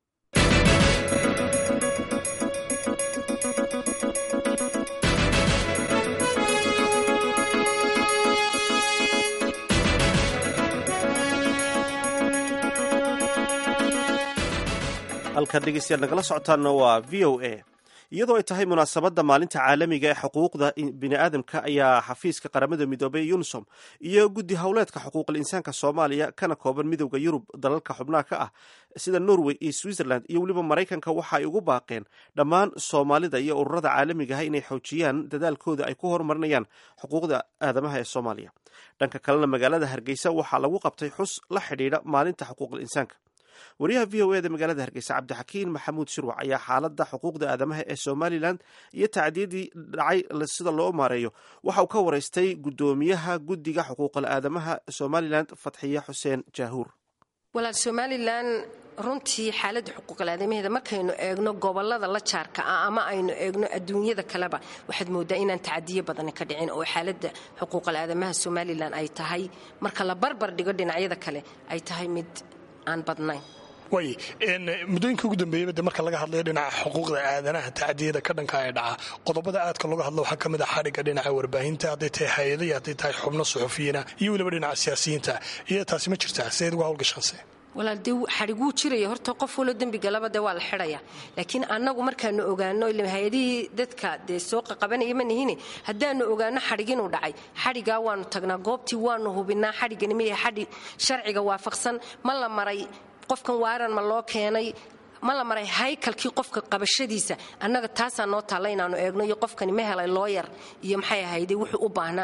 halkaad dhegeystayaal nagala socotaanna waa v o a iyadoo ay tahay munaasabadda maalinta caalamiga ee xuquuqda bini'aadamka ayaa xafiiska qaramada midoobey unisom iyo guddi howleedka xuquuqal insaanka soomaaliya kana kooban midowda yurub dalalka xubnaha ka ah sida norway iyo switzerland iyo weliba maraykanka waxa ay ugu baaqeen dhammaan soomaalida iyo ururada caalamiga ah inay xoojiyaan dadaalkooda ay ku horumarinayaan xuquuqda aadamaha ee soomaaliya dhanka kalena magaalada hargeysa waxaa lagu qabtay xus la xidhiidha maalinta xuquuqal insaanka wariyaha v o eda magaalada hargeysa cabdixakiin maxamuud shirwac ayaa xaaladda xuquuqda aadamaha ee somalilan iyo tacdiyadii dhacay sida loo maareeyo waxa uu ka waraystay guddoomiyaha guddiga xuquuqal aadamaha somalilan fatxiye xuseen jaahuur
walaal somalilan runtii xaaladda xuquuqal aadamaheeda markaynu eegno gobolada la jaarka ah ama aynu eegno adduunyada kaleba waxaad moodaa inaan tacadiyo badani ka dhicin oo xaaladda xuquuqal aadamaha somalilan ay tahay marka la barbar dhigo dhinacyada kale ay tahay mid aan badnayn
way muddooyinka ugu dambeeyaba de marka laga hadlayo dhinaca xuquuqda aadanaha tacdiyada ka dhanka ee dhaca qodobada aadka looga hadlo waxaa ka mid ah xadhigga dhinaca warbaahinta hadday tahay hay-ada iyo hadday tahay xubno suxufiyiina iyo weliba dhinaca siyaasiyiinta iyo taasi ma jirtaa sideed uga hawlgashaanse
walaal dee xadhiguu jiraya horta qof walo dembigalaba dee waa la xidhaya laakiin annagu markaanu ogaano hay-adihii dadka dee soo qaqabanaya ma nihine haddaanu ogaano xadhig inuu dhacay xadhigaa waanu tagnaa goobtii waanu hubinaa xadhiggani ma yahay xadhig sharciga waafaqsan ma la maray qofkan waaran ma loo keenay ma la maray haykalkii qofka qabashadiisa annaga taasaa noo taalla inaanu eegno iyo qofkani ma helay looyar iyo maxay ahayde wuxuu u baahnaa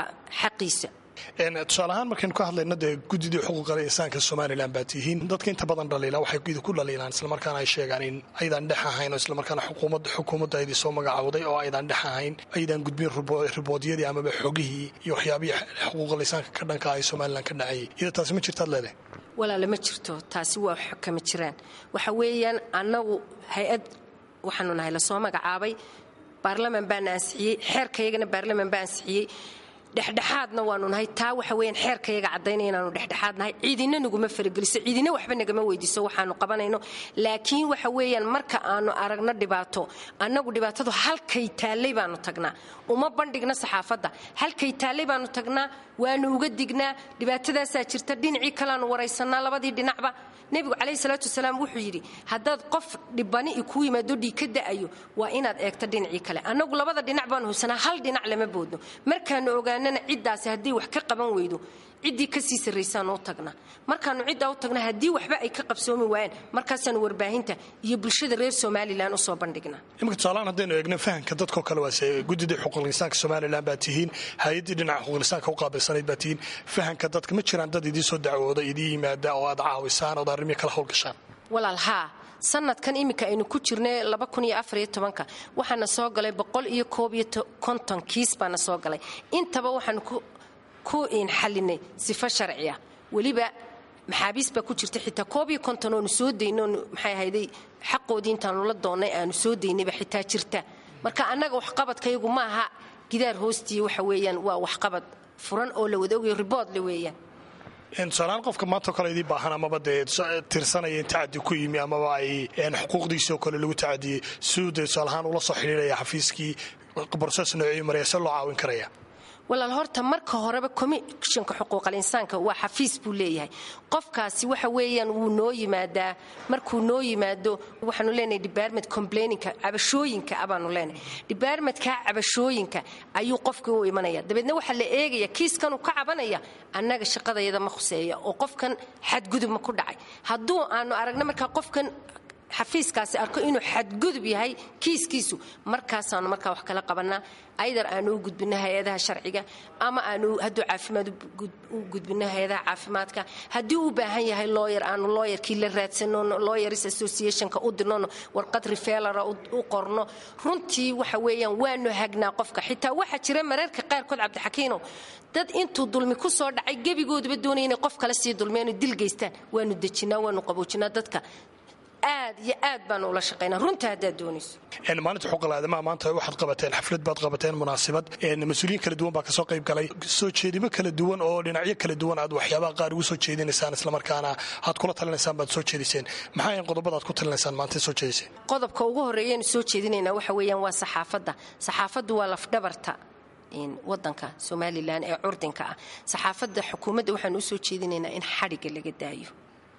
xaqiisa
tusaale ahaan markaynu ka hadlayno dee guddidii xuquuqal insaanka somalilan baa tihiin dadka inta badan dhaliila waxay ku dhaliilaan islamarkaana ay sheegaan in aydaan dhex ahayn oo islamarkaana xukuumadda aydii soo magacawday oo aydaan dhex ahayn aydaan gudbin riboodyadii amaba xogihii iyo waxyaabihii xuquuqal insaanka ka dhanka ay somalilan ka dhacayay iyada taasi ma jirtaad leedahay
walaale ma jirto taasi waa kama jiraan waxa weeyaan annagu hay-ad waxaanu nahay lasoo magacaabay baarlaman baana ansixiyey xeerkayagana baarlaman baa ansixiyey dhexdhexaadna waanu nahay taa waxa weyaan xeerkayaga caddaynaya inaanu dhexdhexaad nahay ciidina naguma farageliso ciidina waxba nagama weydiiso waxaanu qabanayno laakiin waxa weeyaan marka aanu aragno dhibaato annagu dhibaatadu halkay taallay baanu tagnaa uma bandhigna saxaafadda halkay taallay baanu tagnaa waanu uga dignaa dhibaatadaasaa jirta dhinacii kaleaanu waraysanaa labadii dhinacba nebigu calayhi salaatu wasalaam wuxuu yidhi haddaad qof dhibani i kuu yimaado dhiig ka da'ayo waa inaad eegto dhinacii kale annagu labada dhinac baanu hubsanaa hal dhinac lama boodno markaanu ogaano ogaanana ciddaasi haddii wax ka qaban weydo ciddii kasii sarraysaan u tagnaa markaanu ciddaa u tagna haddii waxba ay ka qabsoomi waayaan markaasaanu warbaahinta iyo bulshada reer somalilan usoo bandhignaa
iminka tusaalahaan haddaynu eegno fahamka dadkao kale waase guddidii xuquuqlisaanka somalilan baa tihiin hay-addii dhinaca xuquuqlisaanka u qaabilsanayd baa tihiin fahamka dadka ma jiraan dad idii soo dacwooda idii yimaada oo aad caawisaan ood arrimihii kala howlgashaan
walaal haa sanadkan iminka aynu ku jirnay waxaana soo galay boqoliyooobykonton kiis baana soo galay intaba waxaanu ku xalinay sifo sharciya weliba maxaabiis baa ku jirta xitaa koob iyo konton oonu soo dayno oonu maxay ahayday xaqoodii intaanu la doonnay aanu soo daynayba xitaa jirta marka annaga waxqabadkayagu ma aha gidaar hoostii waxa weeyaan waa waxqabad furan oo la wada ogayo riboodle weeyaan
tusaalahaan qofka maantao kale idii baahan amaba dee tirsanaya in tacadi ku yimi amaba ay xuquuqdiisii oo kale lagu tacadiyey siduu dee tusaalahaan ula soo xidhiiraya xafiiskii broses noocii maraya se loo caawin karaya
walaal horta marka horeba commishinka xuquuqal insaanka waa xafiis buu leeyahay qofkaasi waxa weeyaan wuu noo yimaadaa markuu noo yimaado waxaanu leenahay department complaininka cabashooyinka abaanu leenahay departmentka cabashooyinka ayuu qofkii u imanaya dabeedna waxaa la eegaya kiiskanuu ka cabanaya annaga shaqadayada ma khuseeya oo qofkan xadgudub ma ku dhacay hadduu aanu aragna markaa qofkan xafiiskaasi arko inuu xadgudub yahay kiiskiisu markaasaanu markaa wax kala qabanaa aydar aanu u gudbino hay-adaha sharciga ama aanu hadduu caafimaad u gudbino hay-adaha caafimaadka haddii u baahan yahay looyer aanu looyerkii la raadsanono looyers associationka u dirnono warqad rifelara u qorno runtii waxa weeyaan waanu hagnaa qofka xitaa waxaa jira mararka qaarkood cabdixakiinow dad intuu dulmi ku soo dhacay gebigooduba doonaya inay qof kale sii dulmeenu dil geystaan waanu dejinaa waanu qaboojinaa dadka aad iyo aad baanu ula shaqaynaa runta haddaad doonayso
maalinta xuquuqal aadamaha maanta waxaad qabateen xaflad baad qabateen munaasabad mas-uuliyiin kala duwan baa kasoo qayb galay soo jeedimo kala duwan oo dhinacyo kala duwan aad waxyaabaha qaar ugu soo jeedinaysaan islamarkaana aad kula talinaysaan baad soo jeediseen maxaa yan qodobada aad ku talinaysaan maanta soo jeediseen
qodobka ugu horreeyaynu soo jeedinaynaa waxa weeyaan waa saxaafadda saxaafaddu waa lafdhabarta wadanka somalilan ee curdinka ah saxaafadda xukuumadda waxaanu usoo jeedinaynaa in xadhigga laga daayo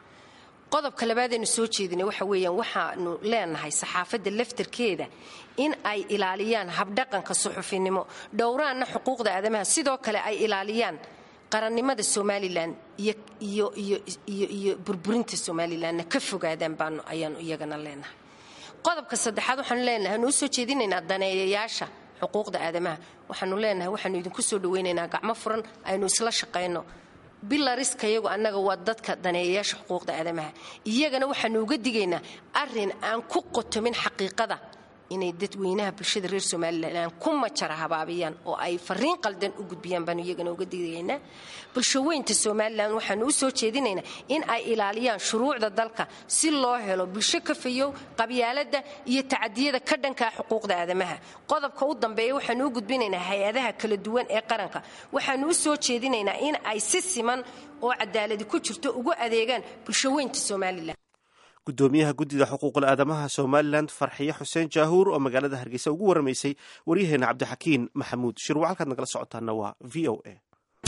qodobka labaadaynu soo jeedinay waxa weeyaan waxaanu leenahay saxaafadda laftarkeeda in ay ilaaliyaan habdhaqanka suxufinimo dhowraanna xuquuqda aadamaha sidoo kale ay ilaaliyaan qarannimada somalilan iyo burburinta somalilanna ka fogaadaan baanu ayaanu iyagana leenahay qodobka saddexaad waxaanu leenahay anu usoo jeedinaynaa daneeyayaasha xuquuqda aadamaha waxaanu leenahay waxaanu idinku soo dhawaynaynaa gacmo furan aynu isla shaqayno bilariska iyagu annaga waa dadka daneeyayaasha xuquuqda aadamaha iyagana waxaanu uga digaynaa arin aan ku qotomin xaqiiqada inay dadweynaha bulshada reer somalilan ku majara habaabiyaan oo ay fariin qaldan u gudbiyaan baanu iyagana uga digaynaa bulshaweynta somalilan waxaanu u soo jeedinaynaa in ay ilaaliyaan shuruucda dalka si loo helo bulsho ka fayow qabyaalada iyo tacadiyada ka dhankaa xuquuqda aadamaha qodobka u dambeeya waxaanu u gudbinaynaa hay-adaha kala duwan ee qaranka waxaanu u soo jeedinaynaa in ay si siman oo cadaaladi ku jirto ugu adeegaan bulshaweynta somalilan
gudoomiyaha guddida xuquuqul aadamaha somalilan farxiye xuseen jaahuur oo magaalada hargeysa ugu waramaysay waryaheena cabdixakiin maxamuud shirwa halkaad nagala socotaana waa v o a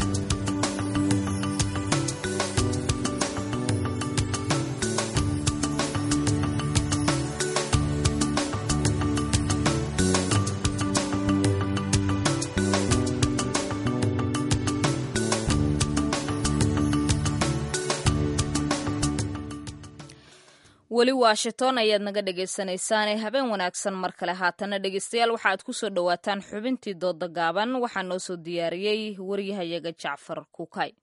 weli washington ayaad naga dhegaysanaysaane habeen wanaagsan mar kale haatana dhegaystayaal waxaaad ku soo dhowaataan xubintii dooda gaaban waxaa noo soo diyaariyey waryahayaga jacfar kukay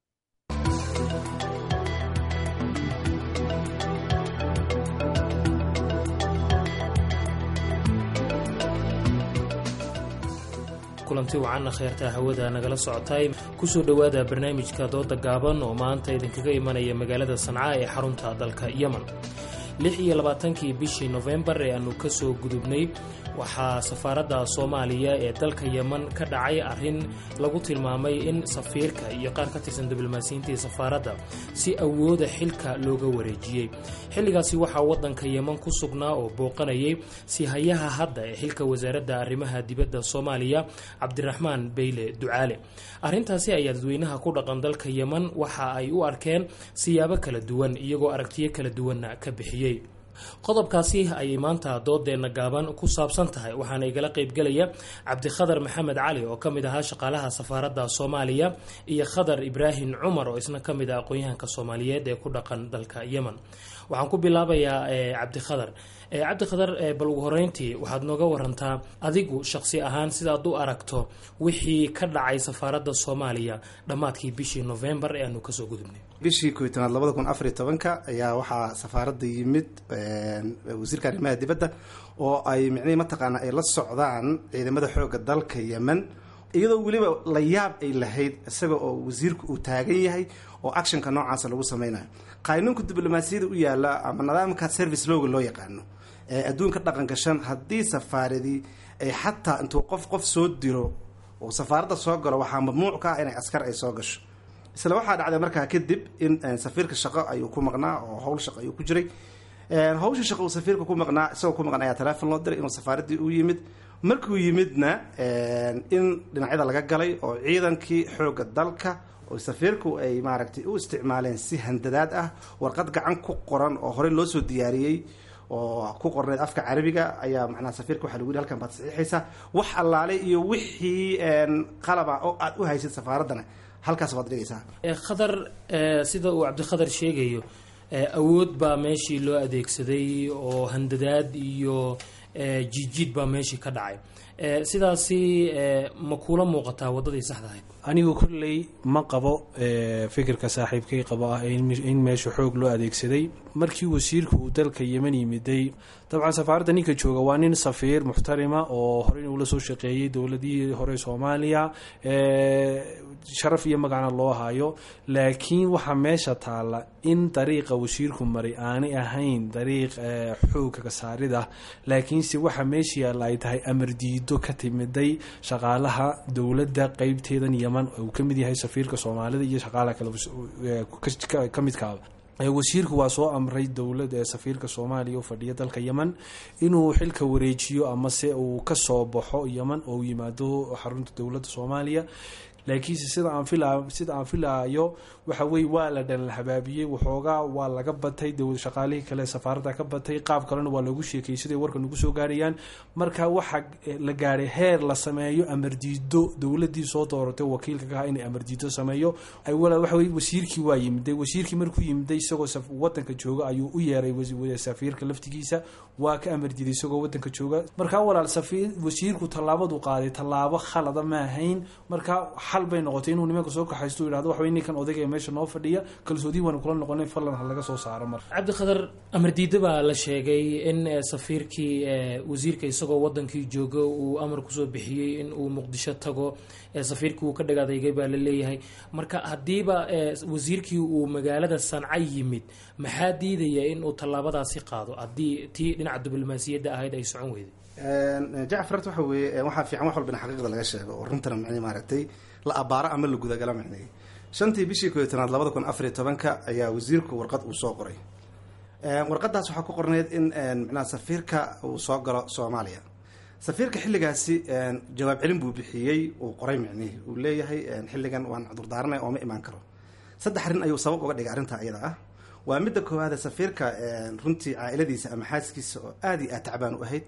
kulanti wacanna kheyrtaa hawada nagala socotay kusoo dhowaada barnaamijka dooda gaaban oo maanta idinkaga imanaya magaalada sanca ee xarunta dalka yemen lix iyo labaatankii bishii nofembar ee aanu ka soo gudubnay waxaa safaaradda soomaaliya ee dalka yemen ka dhacay arrin lagu tilmaamay in safiirka iyo qaar ka tirsan diblomaasiyiintii safaaradda si awooda xilka looga wareejiyey xilligaasi waxaa waddanka yemen ku sugnaa oo booqanayay sihayaha hadda ee xilka wasaaradda arrimaha dibadda soomaaliya cabdiraxmaan beyle ducaale arrintaasi ayaa dadweynaha ku dhaqan dalka yemen waxa ay u arkeen siyaabo kala duwan iyagoo aragtiyo kala duwanna ka bixiyey qodobkaasi ayay maanta doodeenna gaaban ku saabsan tahay waxaana igala qeybgelaya cabdikhadar maxamed cali oo ka mid ahaa shaqaalaha safaaradda soomaaliya iyo khadar ibraahim cumar oo isna ka mid ah aqoon-yahanka soomaaliyeed ee ku dhaqan dalka yemen waxaan ku bilaabayaa cabdikhadar cabdikhadar bal ugu horeyntii waxaad nooga warantaa adigu shaqsi ahaan sidaad u aragto wixii ka dhacay safaaradda soomaaliya dhammaadkii bishii novembar ee aanu kasoo gudubnay
bishii koy tanaad labada kun afariy tobanka ayaa waxaa safaaradda yimid wasiirka arrimaha dibadda oo ay micnihii mataqaana ay la socdaan ciidamada xooga dalka yemen iyadoo weliba la yaab ay lahayd isaga oo wasiirku uu taagan yahay oo actionka noocaasa lagu sameynayo qaanuunka diblomaasiyada u yaala ama nidaamka service looga loo yaqaano ee adduunka dhaqan gashan haddii safaaradii ay xataa intuu qof qof soo diro oo safaaradda soo galo waxaa mamnuuc ka ah inay askar ay soo gasho isla waxaa dhacday markaa kadib in safiirka shaqo ayuu ku maqnaa oo howl shaqo ayuu ku jiray hawsha shaqo uu safiirka ku maqnaa isagoo ku maqnaa ayaa teleefon loo diray inuu safaaraddii u yimid markuu yimidna in dhinacyada laga galay oo ciidankii xoogga dalka oo safiirku ay maaragtay u isticmaaleen si handadaad ah warqad gacan ku qoran oo horey loo soo diyaariyey oo ku qorneed afka carabiga ayaa macnaha safiirka waxaa lagu yidhi halkan baad saxiixaysaa wax allaale iyo wixii qalaba oo aad u haysid safaaraddana halkaas baad dhigaysaa
khadar sida uu cabdikhadar sheegayo awood baa meeshii loo adeegsaday oo handadaad iyo jiidjiid baa meeshii ka dhacay sidaasi ma kuula muuqataa waddadii saxda ahayd
anigu kolley ma qabo fikirka saaxiibkay qabo ah in meesha xoog loo adeegsaday markii wasiirku uu dalka yemen yimiday dabcan safaaradda ninka jooga waa nin safiir muxtarima oo horey ula soo shaqeeyey dowladihii hore soomaaliya sharaf iyo magacna loo hayo laakiin waxaa meesha taalla in dariiqa wasiirku maray aanay ahayn dariiq xoogga kasaarida laakiinse waxaa meesha yaalla ay tahay amar diido ka timiday shaqaalaha dowladda qeybteedan yeman uu ka mid yahay safiirka soomaalida iyo shaqaalaha kale ka midkaaba wasiirku waa soo amray dowlad safiirka soomaaliya u fadhiya dalka yemen inuu xilka wareejiyo amase uu kasoo baxo yemen oo yimaado xarunta dowladda soomaaliya laakiinse sida aan fila sida aan filaayo waxa weye waa la dhan habaabiyey waxoogaa waa laga batay shaqaalihii kale safaaradda ka batay qaab kalena waa loogu sheekayay siday warka nagu soo gaarayaan marka waxaa la gaadhay heer la sameeyo amardiido dowladii soo dooratay wakiilka ka ah inay amardiido sameeyo waxa weye wasiirkii waa yimiday wasiirkii markuu yimiday isagoo wadanka jooga ayuu u yeeray safiirka laftigiisa waa ka amardiiday isagoo wadanka jooga markaa walaal safiir wasiirku tallaabadu qaaday tallaabo khalada ma ahayn marka xal bay noqotay inuu nimanka soo kaxaysto u yihahdo waxa ninkan odayga ee meesha noo fadhiya kalsoodii waana kula noqonay falan ha laga soo saaro marka
cabdikhadar amardiida baa la sheegay in safiirkii wasiirka isagoo wadankii jooga uu amar kusoo bixiyey in uu muqdisho tago safiirkii uu ka dhagaadaygay baa la leeyahay marka haddiiba wasiirkii uu magaalada sanca yimid maxaa diidaya in uu tallaabadaasi qaado haddii tii dhinaca diblomaasiyadda ahayd ay socon weyday
jacfar waxa weeye waxaa fiican wax walba in xaqiiqda laga sheego oo runtana micnii maaragtay la abaaro ama la gudagala micnay shantii bishii kooiyo tanaad labada kun afariyo tobanka ayaa wasiirku warqad uu soo qoray warqadaas waxaa ku qorneyd in micnaha safiirka uu soo galo soomaaliya safiirka xilligaasi jawaab celin buu bixiyey uu qoray micnihi uu leeyahay xilligan waan cudurdaaranay oo ma imaan karo saddex arrin ayuu sabab uga dhigay arrintaa iyada ah waa midda koowaade safiirka runtii caailadiisa ama xaaskiisa oo aada iyo aad tacbaan u ahayd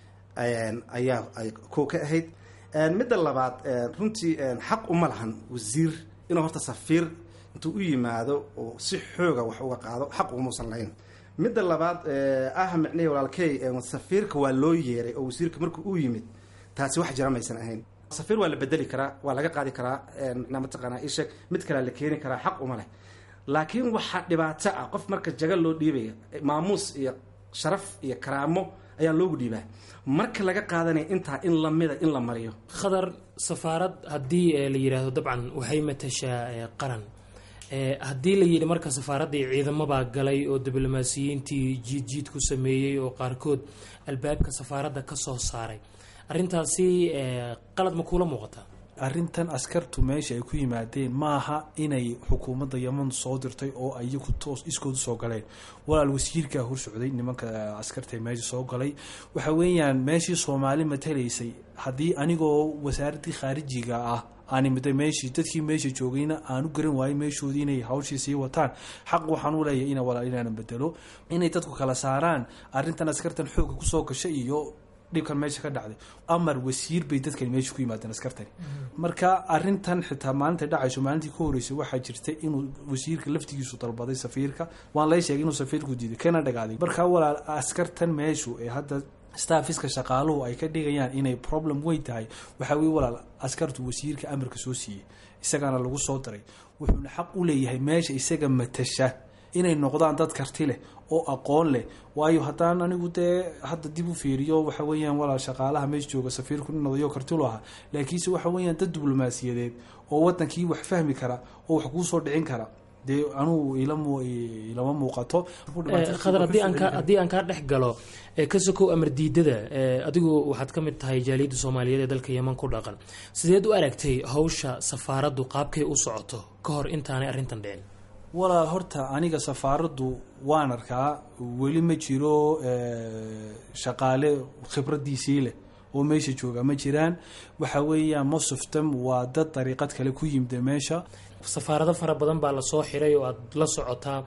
ayaa ay kow ka ahayd midda labaad runtii xaq uma lahan wasiir inuu horta safiir intuu u yimaado oo si xooga wax uga qaado xaq umuusan lahayn midda labaad ah micnihii walaalkey safiirka waa loo yeeray oo wasiirka markuu u yimid taasi wax jira maysan ahayn safiir waa la bedeli karaa waa laga qaadi karaa micnaa mataqaanaa isheg mid kalea la keeni karaa xaq uma leh laakiin waxaa dhibaato ah qof marka jaga loo dhiibaya maamuus iyo sharaf iyo karaamo ayaa loogu dhiibaa marka laga qaadanaya intaa in lamida in la mariyo
khadar safaarad haddii la yidhaahdo dabcan waxay matashaa qaran haddii la yidhi marka safaaraddii ciidamabaa galay oo diblomaasiyiintii jiid jiid ku sameeyey oo qaarkood albaabka safaaradda ka soo saaray arrintaasi qalad ma kuula muuqataa
arrintan askartu meesha ay ku yimaadeen maaha inay xukuumadda yeman soo dirtay oo iyagu toos iskoodu soo galeen walaal wasiirkaa hor socday nimanka askarta meesha soo galay waxa weeyaan meeshii soomaali matalaysay haddii anigoo wasaaraddii khaarijiga ah aan imiday meeshii dadkii meesha joogayna aan u garan waayay meeshoodii inay hawshii sii wataan xaq waxaan u leeyahay ina walaal inaanan bedelo inay dadku kala saaraan arrintan askartan xoogga kusoo gashay iyo dhibkan meesha ka dhacday amar wasiir bay dadkani meesha ku yimaadeen askartani marka arintan xitaa maalinta dhacayso maalintii ka horeysay waxaa jirta inuu wasiirka laftigiisu dalbaday safiirka waan lay sheegay inuu safiirku diiday kana dhagaaday marka walaal askartan meeshu ee hadda staffiska shaqaaluhu ay ka dhigayaan inay problem weyn tahay waxaa weye walaal askartu wasiirka amarka soo siiyey isagaana lagu soo daray wuxuuna xaq u leeyahay meesha isaga matasha inay noqdaan dad karti leh oo aqoon leh waayo haddaan anigu dee hadda dib u fiiriyo waxa weeyaan walaal shaqaalaha meesha jooga safiirku nin odayo kartilu ahaa laakiinse waxa weeyaan dad diblomaasiyadeed oo wadankii wax fahmi kara oo wax kuusoo dhicin kara dee anugu ilama muuqato
khadar haddii aan ka haddii aan kaa dhex galo ka sokow amar diidada adigu waxaad ka mid tahay jaaliyadda soomaaliyeed ee dalka yeman ku dhaqan sideed u aragtay hawsha safaaraddu qaabkay u socoto ka hor intaanay arrintan dhicin
walaal horta aniga safaaraddu waan arkaa weli ma jiro shaqaale khibradiisii leh oo meesha jooga ma jiraan waxa weeyaan most of them waa dad dariiqad kale ku yimida meesha
safaarado fara badan baa lasoo xiray oo aada la socotaa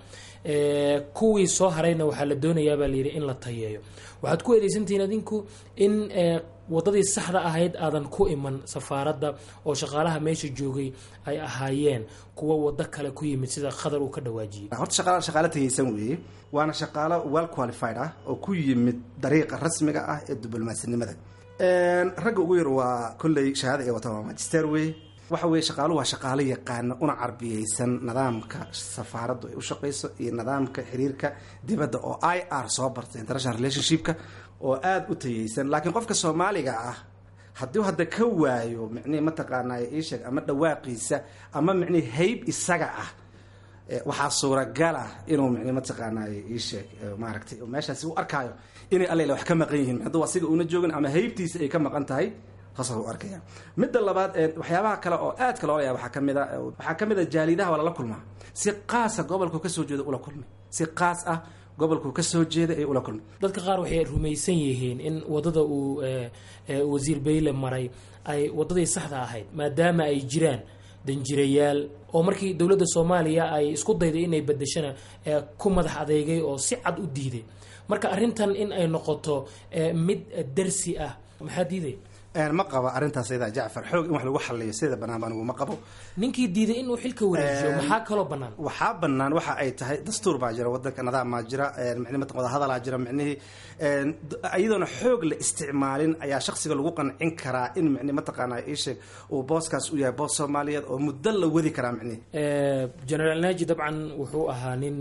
kuwii soo harayna waxaa la doonayaa baa layidhi in la tayeeyo waxaad ku eedeysantihiin adinku in wadadii saxda ahayd aadan ku iman safaaradda oo shaqaalaha meesha joogay ay ahaayeen kuwa wado kale ku yimid sida khadar uu ka dhawaajiyey
horta shaqaala shaqaalo tagaysan weeye waana shaqaalo well qualified ah oo ku yimid dariiqa rasmiga ah ee diblomaasnimada ragga ugu yar waa kolley shahaada ay wataan waa magister wey waxa weeye shaqaaluhu waa shaqaalo yaqaana una carbiyeysan nidaamka safaaraddu ay u shaqayso iyo nidaamka xiriirka dibadda oo i r soo barta international relationshipka oo aada u tayeysan laakiin qofka soomaaliga ah hadduu hadda ka waayo micnihi mataqaanaa iisheeg ama dhawaaqiisa ama micnihi hayb isaga ah waxaa suuragala inuu micnihi mataqaanaa iisheeg maaragtay meeshaasi u arkaayo inay allela wax ka maqan yihiin hadduu asiga una joogin ama haybtiisa ay ka maqan tahay saasa u arkaya midda labaad waxyaabaha kale oo aadka loola yaaba waxaa kamid a waxaa ka mid a jaalidaha waa lala kulmaa si qaasa gobolku kasoo jeeda ula kulmay si qaas ah gobolku kasoo jeeda ee ula kulmay
dadka qaar waxay rumaysan yihiin in wadada uu wasiir bayle maray ay wadadii saxda ahayd maadaama ay jiraan danjirayaal oo markii dowladda soomaaliya ay isku dayday inay bedeshana ku madax adeegay oo si cad u diiday marka arrintan in ay noqoto mid darsi ah maxaa diiday
ma qabo arrintaas idaa jacfar xoog in wax lagu xaliyo sida banaanba anigu ma qabo
ninkii diiday inuu xilka wareejiyo maxaa kaloo bannaan
waxaa bannaan waxa ay tahay dastuur baa jira wadanka nidaamaa jira micnihi mataqan wadahadalaa jira micnihii iyadoona xoog la isticmaalin ayaa shaksiga lagu qancin karaa in micnihi mataqaanaa iisheeg uu booskaas u yahay boos soomaaliyeed oo muddo la wadi karaa micnihi
generaal naaji dabcan wuxuu ahaa nin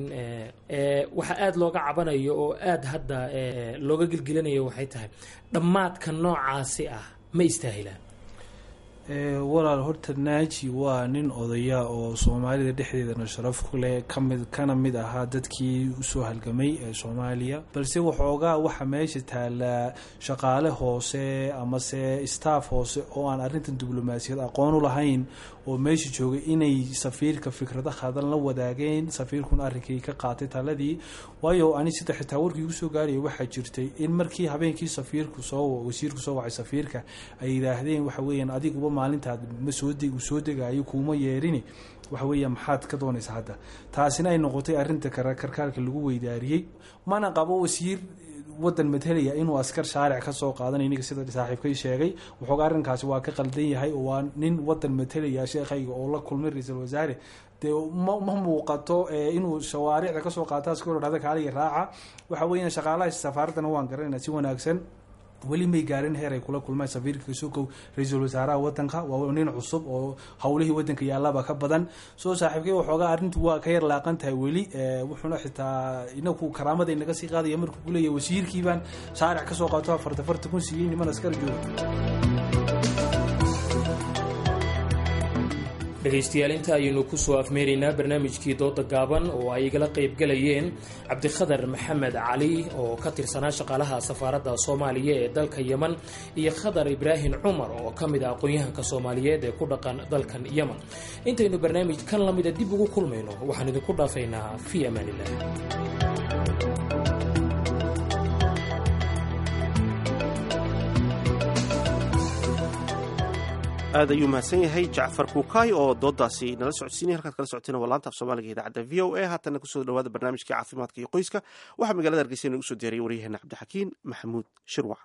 waxa aada looga cabanayo oo aada hadda looga gelgelinayo waxay tahay dhammaadka noocaasi ah ma istaahilaan
walaal horta naaji waa nin odaya oo soomaalida dhexdeedana sharaf ku leh kamid kana mid ahaa dadkii usoo halgamay ee soomaaliya balse waxoogaa waxa meesha taalaa shaqaale hoose amase staff hoose oo aan arrintan diblomaasiyad aqoon u lahayn oo meesha joogay inay safiirka fikrada khadan la wadaageen safiirkuna arrinkii ka qaatay taladii waayo ani sida xitaa warkii igu soo gaaraya waxaa jirtay in markii habeenkii safiirku soo wasiirku soo wacay safiirka ay yidhaahdeen waxa weeyaan adiguba maalintaad ma soo deg uu soo degayo kuuma yeerini waxa weeya maxaad ka doonaysa hadda taasina ay noqotay arrinta karkaalka lagu weydaariyey mana qabo wasiir wadan matalaya inuu askar shaaric kasoo qaadanay iniga sida saaxiibkay sheegay waxooga arrinkaasi waa ka qaldan yahay oo waa nin wadan matalaya sheekhayga oo la kulmay ra-iisul wasaare dee ma ma muuqato inuu shawaaricda kasoo qaata askar dhahda kaaliya raaca waxa weeyaan shaqaalaha safaaraddana waan garanayna si wanaagsan weli may gaarin heer ay kula kulmaan safiirka kasukow ra-iisul wasaaraha wadanka waa nin cusub oo howlihii wadanka yaallaba ka badan soo saaxiibkay waxoogaa arrintu waa ka yar laaqan tahay weli wuxuuna xitaa inaku karaamada inaga sii qaadaya markuu kuleeyahy wasiirkiibaan shaaric kasoo qaato afarta farta kun siiyey niman askar jooga
dhegaystayaal inta ayaynu kusoo afmeeraynaa barnaamijkii dooda gaaban oo ay igala qaybgalayeen cabdikhadar maxamed cali oo ka tirsanaa shaqaalaha safaaradda soomaaliya ee dalka yeman iyo khadar ibraahim cumar oo ka mid ah aqoon-yahanka soomaaliyeed ee ku dhaqan dalkan yeman intaynu barnaamij kan la mida dib ugu kulmayno waxaan idinku dhaafaynaa fii amaanilah
aad ayuu mahadsan yahay jacfar kuukaay oo doodaasi nala socodsiinaya halkaad kala socoteen waa laanta af soomaaliga idaacadda v o a haatanna kusoo dhawaada barnaamijkii caafimaadka iyo qoyska waxaa magaalada hargeysa inagu soo diyaariyay waryaheena cabdixakiin maxamuud shirwac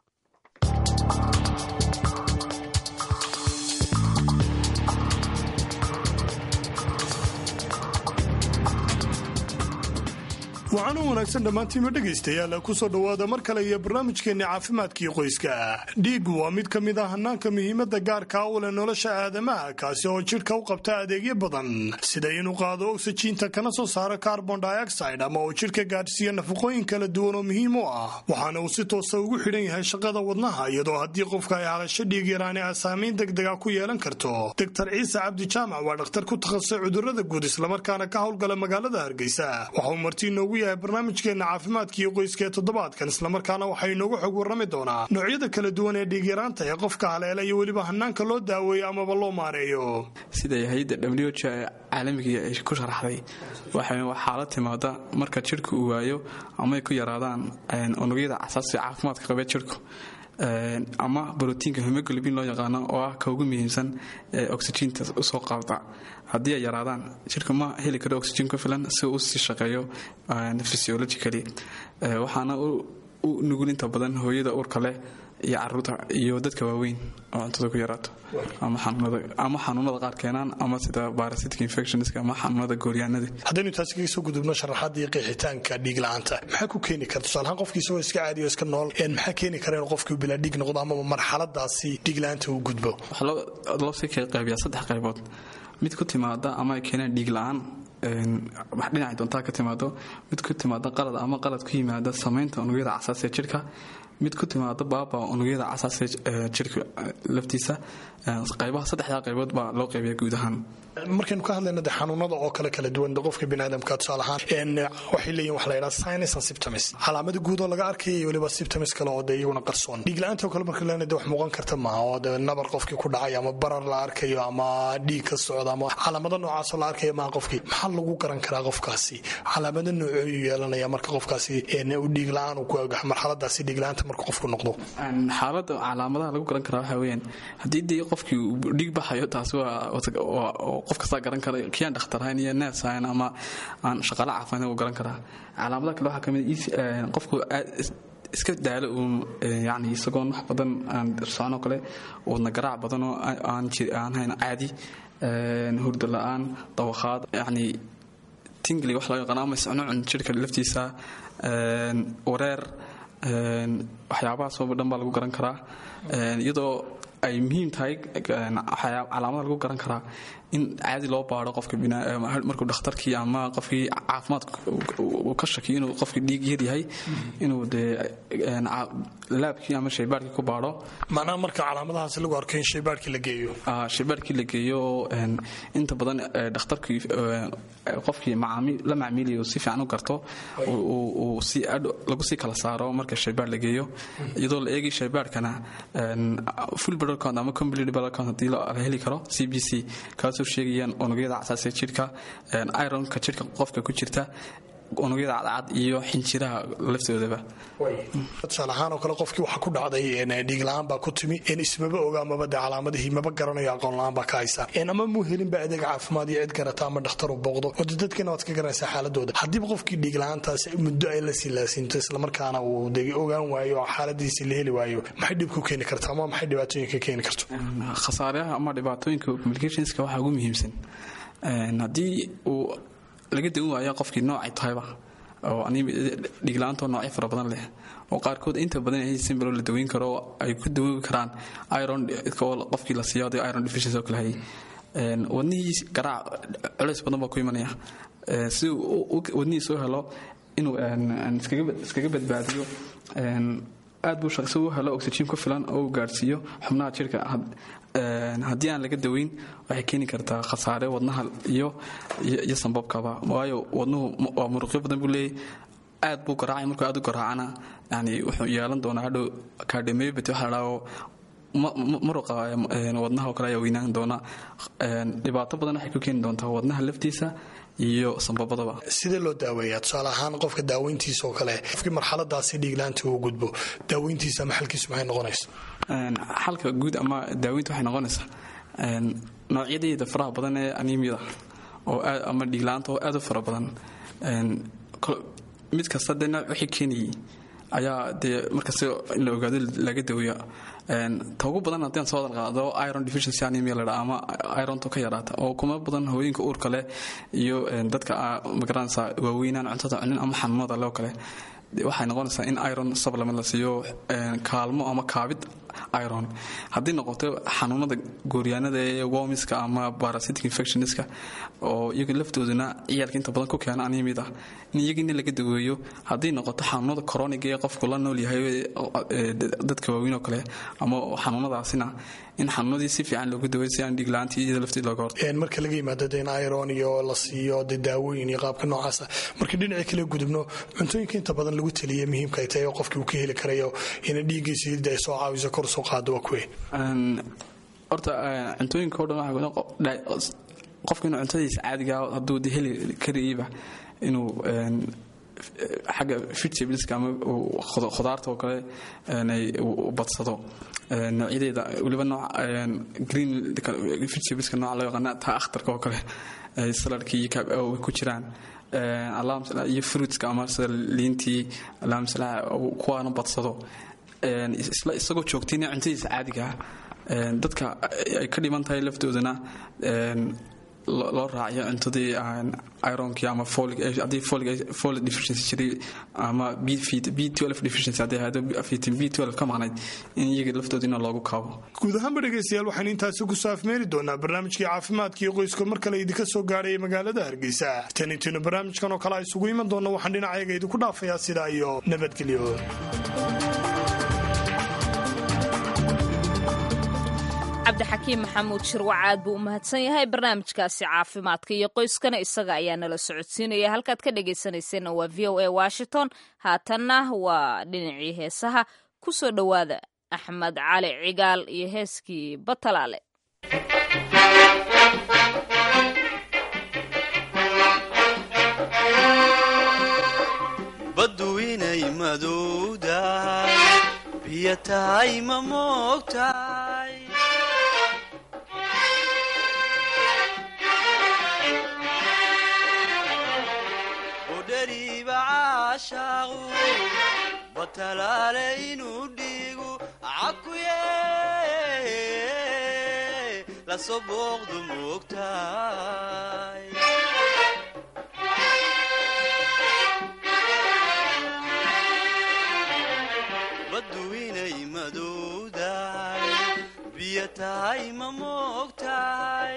waxaana wanaagsan dhammaantiima dhegaystayaal kusoo dhowaada mar kale iyo barnaamijkeenna caafimaadkii qoyska dhiiggu waa mid ka mid ah hanaanka muhiimada gaarka u leh nolosha aadamaha kaasi oo jidhka u qabta adeegyo badan sida inuu qaado oksijiinta kana soo saaro carbon dioxide ama uu jidhka gaadhsiiyo nafaqooyin kala duwan oo muhiim u ah waxaana uu si toosa ugu xidhan yahay shaqada wadnaha iyadoo haddii qofka ay halasho dhiig yaraani a saamayn degdega ku yeelan karto doctor ciise cabdi jaamac waa dhakhtar ku takhasusay cudurada guud islamarkaana ka howlgala magaalada hargeysa waxauu marti inoogu yahay barnaamijkeena caafimaadka iyo qoyska ee toddobaadkan islamarkaana waxaa inoogu xog warrami doonaa noocyada kala duwan ee dhiigyaraanta ee qofka haleela iyo weliba hanaanka loo daaweeyo amaba loo maareeyo
siday hay-adda w h ee caalamiga ay ku sharaxday waxay xaalad timaada marka jidhku uu waayo ama ay ku yaraadaan unugyada casaasiga caafimaadka qabee jidhku ama brotiinka hemoglobin loo yaqaano oo ah ka ugu muhiimsan ee oxyjiinta usoo qaabta haddii ay yaraadaan jidhka ma heli karo oxygen ku filan si uu usii shaqeeyo physiologically waxaana u nugul inta badan hooyada uurka leh iyo caruurta iyo dadka waaweyn oo cuntada ku yaraato ama xanuunada qaar keenaan ama sida parasitic infectionska ama xanuunada gooryaanada
haddaynu taasi kaga soo gudubno sharaxaadii qeexitaanka dhiig la-aanta maxaa ku keeni karta tusaalahaan qofkii isagoo iska caadiyo iska nool maxaa keeni kara inuu qofkii bilaa dhiig noqdo amaba marxaladaasi dhiig la-aanta uu gudbo
waxaa loo sii qaybiyaa saddex qaybood mid ku timaada ama ay keenaan dhiig la-aan dhinacay doontaa ka timaado mid ku timaada qalad ama qalad ku yimaada samaynta unugyada casaas ee jidhka mid ku timaada baaba unugyada casaas ee jidhka laftiisa qaybaha saddexdaa qaybood baa loo qaybiya guud ahaan
markaynu ka hadlayno de xanuunada oo kale kala duwan qofka biniaadamka tusaale ahaan waxay leeyihin waxa la yidhaha sinus and symptoms calaamada guud oo laga arkaya iyo weliba symptoms kale oo de iyaguna qarsoon dhiig la-aanta oo kale marka leena de wax muuqan karta maaha oo de nabar qofkii ku dhacay ama barar la arkayo ama dhiig ka socda ama calaamado noocaasoo la arkayo maaha qofkii maxaa lagu garan karaa qofkaasi calaamado noocooyu yeelanaya marka qofkaasi u dhiig la-aan uu ku agax marxaladaasi dhiig la-aanta marka qofku noqdo
xaalada calaamadaha lagu garan karaa waxaa weeyaan haddii dee qofkii uu dhiig baxayo taasi waa qof kastaa garan kara kiyaan dhakhtar ahayn iyo neers ahayn ama aan shaqaale caafimaad u garan karaa calaamadaha kale waxaa ka mid qofku iska daalo uun yani isagoon wax badan aan soconoo kale wadna garaac badan oo aan hayn caadi hurdo la-aan dawakhaad yani tingli wax loo yaqaano ama iscunucun jidhka laftiisa wareer waxyaabahaasoo dhan baa lagu garan karaa iyadoo ay muhiim tahay calaamada lagu garan karaa in caadi loo baaro qofka markuu dhakhtarkii ama qofkii caafimaadka uu ka shakiyo inuu qofkii dhiig yar yahay inuu dee laabkii ama shaybaarkii ku baaro
macnaha marka calaamadahaas lagu arko in shaybaarkii la geeyo
shaybaarkii la geeyo inta badan dhakhtarkii qofkii la macmiilaya uu si fiican u garto lagu sii kala saaro marka shaybaar la geeyo iyadoo la eegay shaybaarkana full blood count ama complete blood count haddii la heli karo c b c kaasoo sheegayaan unugyada casaasiga jidhka ironka jidhka qofka ku jirta unugyada cadcad iyo xinjiraha laftoodaba
tusaale ahaan oo kale qofkii waxaa ku dhacday dhiig la-aan baa ku timi ismaba oga amaba de calaamadihii maba garanayo aqoon la-aan baa ka haysa ama muu helinba adeeg caafimaad iyo cid garata ama dhakhtar u booqdo oo de dadkana waad ka garanaysaa xaaladooda haddiiba qofkii dhiig la-aantaas muddo ay la silaasinto islamarkaana uu de ogaan waayo oo xaaladiisii la heli waayo maxay dhib ku keeni karta ama maxay dhibaatooyinka keeni karto
khasaaraha ama dhibaatooyinka communicationska waxaa ugu muhiimsan haddii uu laga dawan waaya qofkii noocay tahayba oo dhiigla-aantoo noocyo fara badan leh oo qaarkood inta badan ay simbalo la daweyn karo ay ku dawoobi karaan iron qofkii la siiyo iron deficiency oo kale hayay wadnihii garaac culays badan baa ku imanaya si wadnihii soo helo inuu iskaga badbaadiyo aad buu shaqsi u helo oxygen ku filan oo uu gaadhsiiyo xubnaha jidhka haddii aan laga daweyn waxay keeni kartaa khasaare wadnaha iyo iyo sambabkaba waayo wadnuhu waa muruqyo badan buu leeyahy aad buu garaacay markuu aad u garaacana yani wuxuu yeelan doonaa hadhow kaadhemeybat waxa la dhaho muruqa wadnaha oo kale ayaa weynaan doona dhibaato badan waxay ku keeni doontaa wadnaha laftiisa iyo sambabadaba
sidee loo daaweeyaa tusaale ahaan qofka daaweyntiisa oo kale qofkii marxaladaasi dhiiglaanta uu gudbo daaweyntiisa ama xalkiisu maxay noqonaysa
xalka guud ama daaweynta waxay noqonaysaa noocyadeeda faraha badan ee anemiyada oo aad ama dhiigla-aanta oo aad u fara badan mid kasta dee nooc wixii keenayay ayaa dee markasta in la ogaado laga daweeya ta ugu badan haddii aan soo hadal qaado iron deficiency anemia la dhaha ama ironto ka yaraata oo kuma badan haweenka uurka leh iyo dadka magaranaysa waaweynaan cuntada cunin ama xanuunada loo kale waxay noqonaysaa in iron supplement la siiyo kaalmo ama kaabid iron haddii noqoto xanuunada gooryaanada ee womiska ama parasitic infectionska oo iyaga laftooduna ciyaalka inta badan ku keena anemida in iyagina laga daweeyo haddii noqoto xanuunada coroniga ee qofku la nool yahay dadka waaweyn oo kale ama xanuunadaasina in xanuunadii si fiican loogu daweeyo si aan dhiigla-aantii iyada lafteed looga horto
marka laga yimaado de in iron iyo la siiyo de daawooyin iyo qaabka noocaasa marka dhinacii kale gudubno cuntooyinka inta badan lagu taliya muhiimka ay tahay oo qofkii uu ka heli karayo ina dhiiggiisa hidda ay soo caawiso kor soo qaado waa kuwe
horta cuntooyinka o dhan waxa qofka inuu cuntadiisa caadiga hadduu de heli karayba inuu xagga vegetables ama khudaarta oo kale uu badsado noocyadeeda weliba nooc green vegetables nooca loo yaqaana taa akhtarka oo kale saladka iyo ku jiraan iyo fruitska ama sida liintii alaamsala kuwaana badsado isagoo joogtayna cuntadiisa caadiga dadka ay ka dhiman tahay laftoodana loo raaciyo cuntadii ironkii ama haddii folic deficiency jiray ama b12 deficiency haddii ahaydo vitamin b12 ka maqnayd in iyaga laftoodina loogu kaabo
guud ahaanba dhegaystayaal waxaan intaasi ku saafmeeri doonaa barnaamijkii caafimaadkii qoyska mar kale idinka soo gaadhaya magaalada hargeysa tan intiinu barnaamijkan oo kale isugu iman doonna waxaan dhinacayaga idinku dhaafayaa sidaa iyo nabadgelyo
cabdixakiim maxamuud shirwac aad buu u mahadsan yahay barnaamijkaasi caafimaadka iyo qoyskana isaga ayaa nala socodsiinaya halkaad ka dhegaysanayseena waa v o a washington haatanna waa dhinacii heesaha ku soo dhowaada axmed cali cigaal iyo heeskii batalaale
baddu inay madowdahay biyo tahay ma moogtahay budhariiba caashaaqu batalaale inuu dhiigu cakuye lasoo booqdu moogtahay baddu inay madowdahay biyo tahay ma moogtahay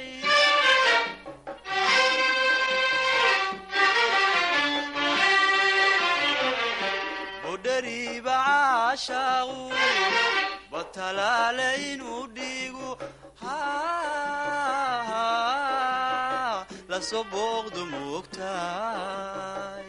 budhariiba caashaaqu batalaale inuu dhiigu lasoo booqdu moogtahay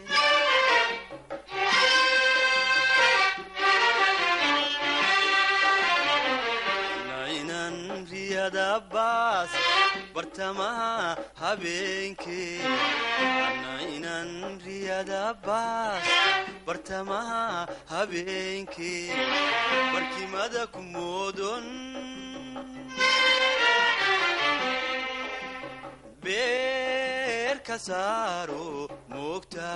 baas bartamaha habeenkee ana inan riyada baas bartamaha habeenkee barkimada ku moodon beer ka saaro moogta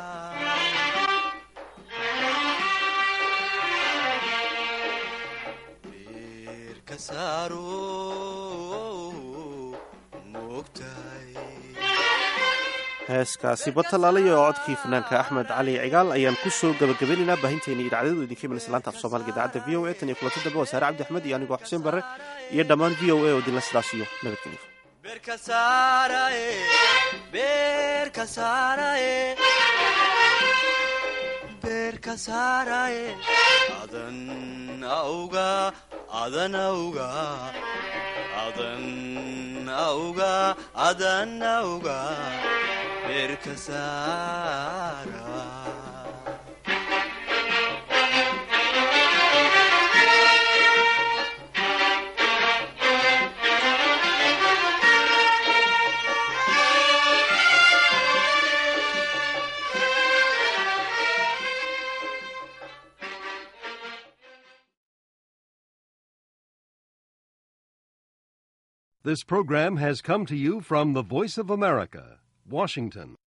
heeskaasi batalaalayo oo codkii fanaanka axmed cali cigaal ayaan ku soo gabagabaynaynaa baahinteena idaacadadu idinka imanaysa laanta af soomaaliga idaacadda v o a tan iyo kulanti dambe waa saare cabdi axmed iyo anigoo xuseen barre iyo dhammaan v o a oo idinla sidaas iyo
nabadgelyo adan auga adan auga adan auga adan auga beerka saara
This program has come to you from the Voice of America, Washington.